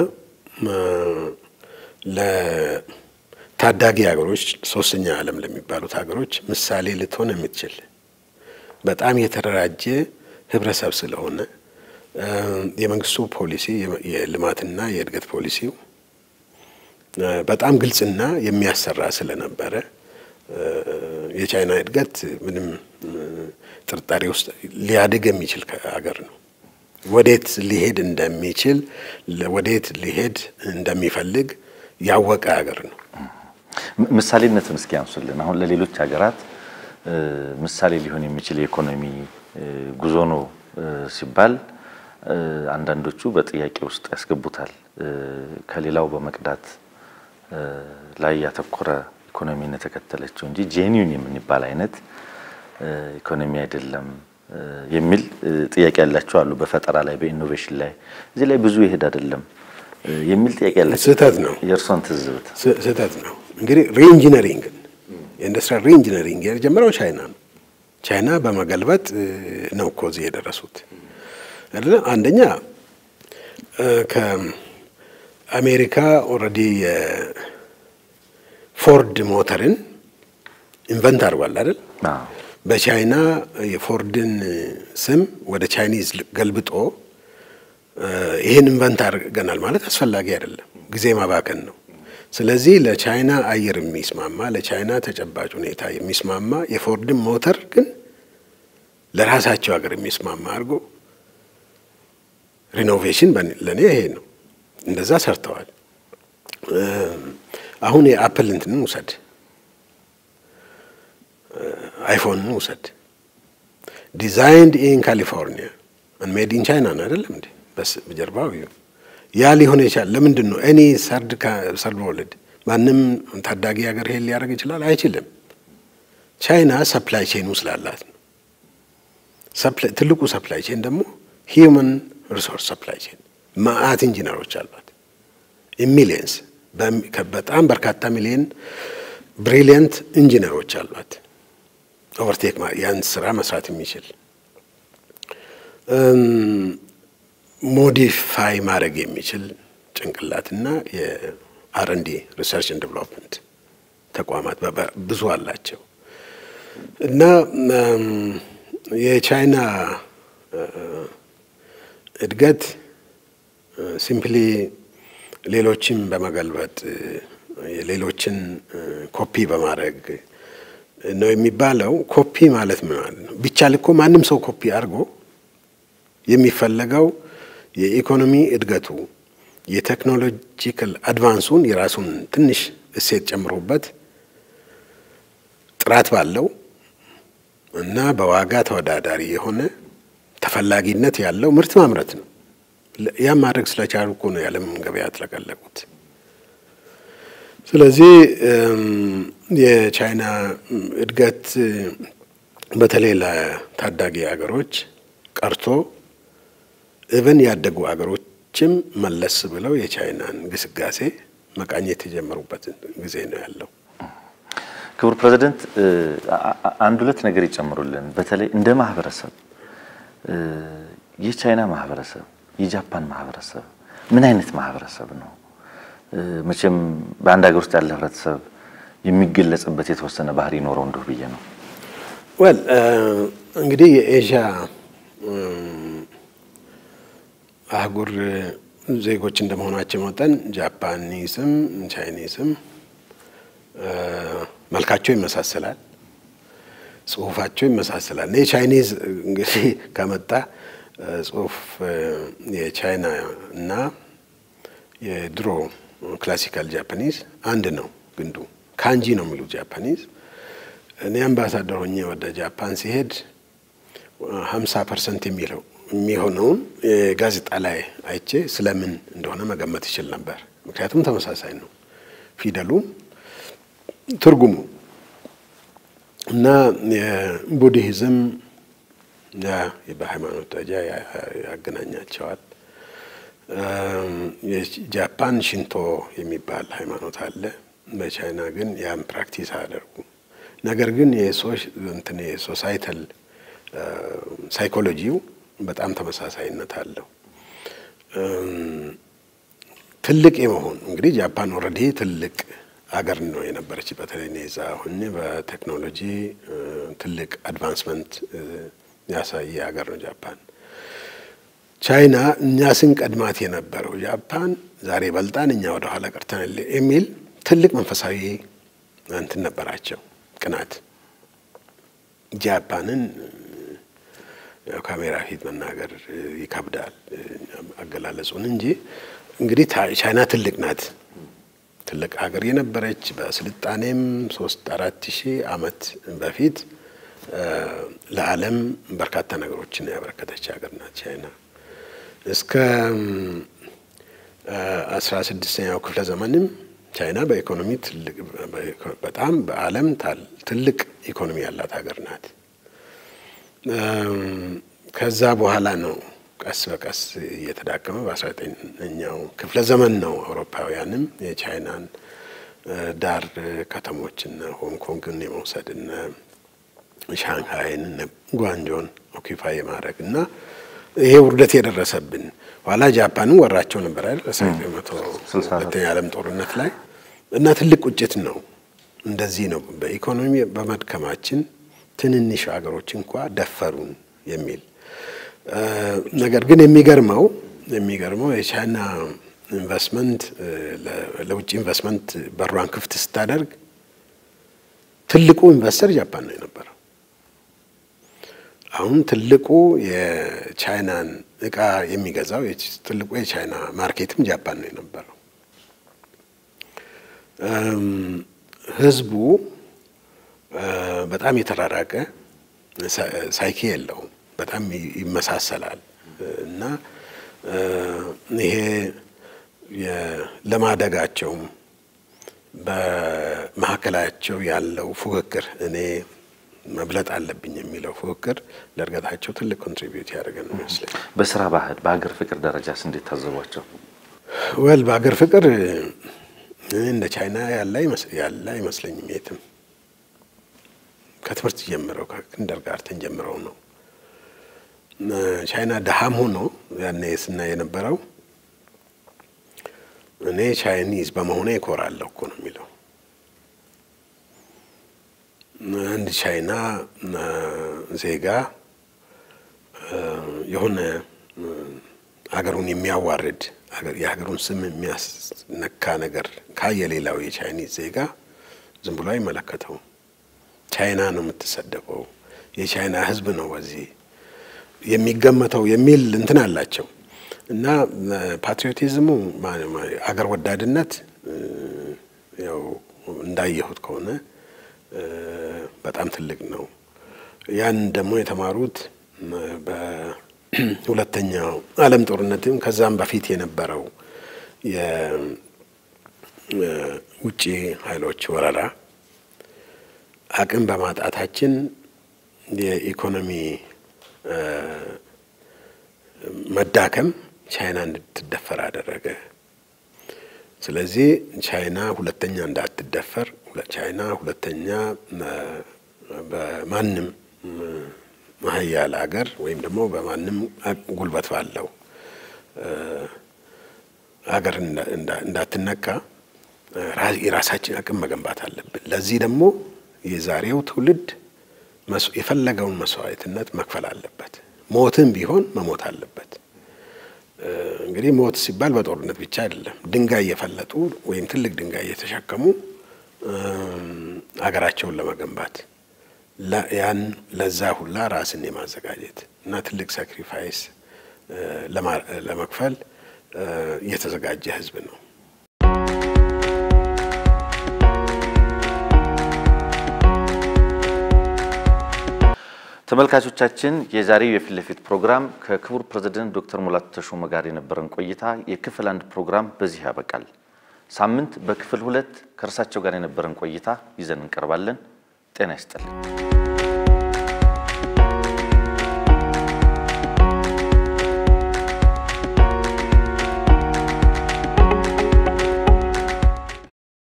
Speaker 2: ለታዳጊ ሀገሮች ሶስተኛ ዓለም ለሚባሉት ሀገሮች ምሳሌ ልትሆን የምትችል በጣም የተደራጀ ህብረተሰብ ስለሆነ የመንግስቱ ፖሊሲ የልማትና የእድገት ፖሊሲው በጣም ግልጽና የሚያሰራ ስለነበረ የቻይና እድገት ምንም ጥርጣሬ ውስጥ ሊያድግ የሚችል ሀገር ነው። ወዴት ሊሄድ እንደሚችል ወዴት ሊሄድ እንደሚፈልግ ያወቀ ሀገር ነው።
Speaker 1: ምሳሌነትን እስኪ ያንሱልን። አሁን ለሌሎች ሀገራት ምሳሌ ሊሆን የሚችል የኢኮኖሚ ጉዞ ነው ሲባል አንዳንዶቹ በጥያቄ ውስጥ ያስገቡታል። ከሌላው በመቅዳት ላይ ያተኮረ ኢኮኖሚን የተከተለችው እንጂ ጄኒዩን የምንባል አይነት ኢኮኖሚ አይደለም የሚል ጥያቄ ያላቸው አሉ። በፈጠራ ላይ በኢኖቬሽን ላይ እዚህ ላይ ብዙ ይሄድ አይደለም የሚል ጥያቄ ያላቸው
Speaker 2: ስህተት ነው።
Speaker 1: የእርሶን ትዝብት?
Speaker 2: ስህተት ነው። እንግዲህ ሪኢንጂነሪንግን የኢንዱስትሪያል ሪኢንጂነሪንግ የጀመረው ቻይና ነው። ቻይና በመገልበጥ ነው እኮ እዚህ የደረሱት አይደለ? አንደኛ ከአሜሪካ ኦልሬዲ የፎርድ ሞተርን ኢንቨንት አድርጓል አይደል? በቻይና የፎርድን ስም ወደ ቻይኒዝ ገልብጦ ይህን ኢንቨንት አድርገናል ማለት አስፈላጊ አይደለም፣ ጊዜ ማባከን ነው። ስለዚህ ለቻይና አየር የሚስማማ ለቻይና ተጨባጭ ሁኔታ የሚስማማ የፎርድን ሞተር ግን ለራሳቸው ሀገር የሚስማማ አድርጎ ሪኖቬሽን ለእኔ ይሄ ነው። እንደዛ ሰርተዋል። አሁን የአፕል እንትንን ውሰድ፣ አይፎንን ውሰድ። ዲዛይንድ ኢን ካሊፎርኒያ ሜድ ኢን ቻይና ነው አይደለም እንዴ? በጀርባው ያ ሊሆን ይችላል። ለምንድን ነው እኔ ሰርድ ሰርድ ወርልድ ማንም ታዳጊ ሀገር ይሄን ሊያደርግ ይችላል? አይችልም። ቻይና ሰፕላይ ቼኑ ስላላት ነው። ትልቁ ሰፕላይ ቼን ደግሞ ሂውመን ሪሶርስ ሰፕላይ ቼን ማአት ኢንጂነሮች አሏት። ሚሊየንስ በጣም በርካታ ሚሊየን ብሪሊየንት ኢንጂነሮች አሏት። ኦቨርቴክ ያን ስራ መስራት የሚችል ሞዲፋይ ማድረግ የሚችል ጭንቅላትና የአርንዲ ሪሰርች ኤንድ ዴቨሎፕመንት ተቋማት ብዙ አላቸው እና የቻይና እድገት ሲምፕሊ ሌሎችን በመገልበጥ ሌሎችን ኮፒ በማድረግ ነው የሚባለው። ኮፒ ማለት ምን ማለት ነው? ቢቻል እኮ ማንም ሰው ኮፒ አድርጎ የሚፈለገው የኢኮኖሚ እድገቱ የቴክኖሎጂካል አድቫንሱን የራሱን ትንሽ እሴት ጨምሮበት ጥራት ባለው እና በዋጋ ተወዳዳሪ የሆነ ተፈላጊነት ያለው ምርት ማምረት ነው። ያም ማድረግ ስለቻሉ እኮ ነው የዓለም ገበያ ያጥለቀለቁት። ስለዚህ የቻይና እድገት በተለይ ለታዳጊ ሀገሮች ቀርቶ እብን ያደጉ ሀገሮችም መለስ ብለው የቻይናን ግስጋሴ መቃኘት የጀመሩበት ጊዜ ነው ያለው።
Speaker 1: ክቡር ፕሬዚደንት አንድ ሁለት ነገር ይጨምሩልን። በተለይ እንደ ማህበረሰብ የቻይና ማህበረሰብ፣ የጃፓን ማህበረሰብ ምን አይነት ማህበረሰብ ነው? መቼም በአንድ ሀገር ውስጥ ያለ ህብረተሰብ የሚገለጽበት የተወሰነ ባህሪ ይኖረው እንደሁ ብዬ ነው።
Speaker 2: ወል እንግዲህ የኤዥያ አህጉር ዜጎች እንደመሆናቸው መጠን ጃፓኒስም ቻይኒስም መልካቸው ይመሳሰላል፣ ጽሁፋቸው ይመሳሰላል። የቻይኒዝ እንግዲህ ከመጣ ጽሁፍ የቻይና እና የድሮ ክላሲካል ጃፓኒዝ አንድ ነው። ግንዱ ካንጂ ነው የሚሉት ጃፓኒዝ። እኔ አምባሳደር ሆኜ ወደ ጃፓን ሲሄድ ሀምሳ ፐርሰንት የሚለው የሚሆነውን ጋዜጣ ላይ አይቼ ስለምን እንደሆነ መገመት ይችል ነበር። ምክንያቱም ተመሳሳይ ነው ፊደሉም ትርጉሙ እና የቡድሂዝም በሃይማኖት ደረጃ ያገናኛቸዋል። የጃፓን ሽንቶ የሚባል ሃይማኖት አለ። በቻይና ግን ያን ፕራክቲስ አያደርጉ። ነገር ግን እንትን የሶሳይታል ሳይኮሎጂው በጣም ተመሳሳይነት አለው። ትልቅ የመሆን እንግዲህ ጃፓን ኦልሬዲ ትልቅ አገር ነው የነበረች። በተለይ ኔዛ ሆኜ በቴክኖሎጂ ትልቅ አድቫንስመንት ያሳየ ሀገር ነው ጃፓን። ቻይና እኛ ስንቀድማት የነበረው ጃፓን ዛሬ በልጣን እኛ ወደ ኋላ ቀርተናል የሚል ትልቅ መንፈሳዊ እንትን ነበራቸው፣ ቅናት። ጃፓንን ያው ካሜራ ፊት መናገር ይከብዳል አገላለጹን እንጂ እንግዲህ ቻይና ትልቅ ናት። ትልቅ ሀገር የነበረች በስልጣኔም ሶስት አራት ሺህ ዓመት በፊት ለዓለም በርካታ ነገሮችን ያበረከተች ሀገር ናት ቻይና። እስከ አስራ ስድስተኛው ክፍለ ዘመንም ቻይና በኢኮኖሚ ትልቅ በጣም በዓለም ትልቅ ኢኮኖሚ ያላት ሀገር ናት። ከዛ በኋላ ነው ቀስ በቀስ እየተዳከመ በአስራ ዘጠነኛው ክፍለ ዘመን ነው አውሮፓውያንም የቻይናን ዳር ከተሞችና ሆንግ ኮንግን የመውሰድና ሻንሃይን ጓንጆን ኦኪፋይ የማድረግ እና ይሄ ውርደት የደረሰብን ኋላ ጃፓንም ወራቸው ነበር አይደል መቶ ሁለተኛ ዓለም ጦርነት ላይ እና ትልቅ ቁጭት ነው። እንደዚህ ነው በኢኮኖሚ በመድከማችን ትንንሽ ሀገሮች እንኳ ደፈሩን የሚል ነገር ግን የሚገርመው የሚገርመው የቻይና ኢንቨስትመንት ለውጭ ኢንቨስትመንት በሯን ክፍት ስታደርግ ትልቁ ኢንቨስተር ጃፓን ነው የነበረው። አሁን ትልቁ የቻይናን እቃ የሚገዛው ትልቁ የቻይና ማርኬትም ጃፓን ነው የነበረው። ህዝቡ በጣም የተራራቀ ሳይኪ የለውም። በጣም ይመሳሰላል እና ይሄ ለማደጋቸውም በመካከላቸው ያለው ፉክክር እኔ መብለጥ አለብኝ የሚለው ፉክክር ለእድገታቸው ትልቅ ኮንትሪቢዩት ያደርገ ነው ይመስለኝ።
Speaker 1: በስራ ባህል በሀገር ፍቅር ደረጃስ እንዴት ታዘቧቸው?
Speaker 2: ወል በሀገር ፍቅር እንደ ቻይና ያለ አይመስለኝም የትም። ከትምህርት ጀምረው ከኪንደርጋርተን ጀምረው ነው። ቻይና ድሃም ሆኖ ያኔ ስናይ የነበረው እኔ ቻይኒዝ በመሆኔ እኮራለሁ እኮ ነው የሚለው። አንድ ቻይና ዜጋ የሆነ አገሩን የሚያዋርድ የሀገሩን ስም የሚያስነካ ነገር ካየ ሌላው የቻይኒዝ ዜጋ ዝም ብሎ አይመለከተውም። ቻይና ነው የምትሰደበው፣ የቻይና ሕዝብ ነው በዚህ የሚገመተው የሚል እንትን አላቸው እና ፓትሪዮቲዝሙ አገር ወዳድነት ያው እንዳየሁት ከሆነ በጣም ትልቅ ነው። ያን ደግሞ የተማሩት በሁለተኛው ዓለም ጦርነትም ከዛም በፊት የነበረው የውጭ ኃይሎች ወረራ አቅም በማጣታችን የኢኮኖሚ መዳከም ቻይና እንድትደፈር አደረገ። ስለዚህ ቻይና ሁለተኛ እንዳትደፈር ቻይና ሁለተኛ በማንም ሀያል አገር ወይም ደግሞ በማንም ጉልበት ባለው አገር እንዳትነካ የራሳችን አቅም መገንባት አለብን። ለዚህ ደግሞ የዛሬው ትውልድ የፈለገውን መስዋዕትነት መክፈል አለበት። ሞትም ቢሆን መሞት አለበት። እንግዲህ ሞት ሲባል በጦርነት ብቻ አይደለም። ድንጋይ እየፈለጡ ወይም ትልቅ ድንጋይ እየተሸከሙ አገራቸውን ለመገንባት ያን ለዛ ሁላ ራስን የማዘጋጀት እና ትልቅ ሳክሪፋይስ ለመክፈል የተዘጋጀ ሕዝብ ነው።
Speaker 1: ተመልካቾቻችን የዛሬው የፊት ለፊት ፕሮግራም ከክቡር ፕሬዝደንት ዶክተር ሙላቱ ተሾመ ጋር የነበረን ቆይታ የክፍል አንድ ፕሮግራም በዚህ ያበቃል። ሳምንት በክፍል ሁለት ከእርሳቸው ጋር የነበረን ቆይታ ይዘን እንቀርባለን። ጤና ይስጥልን።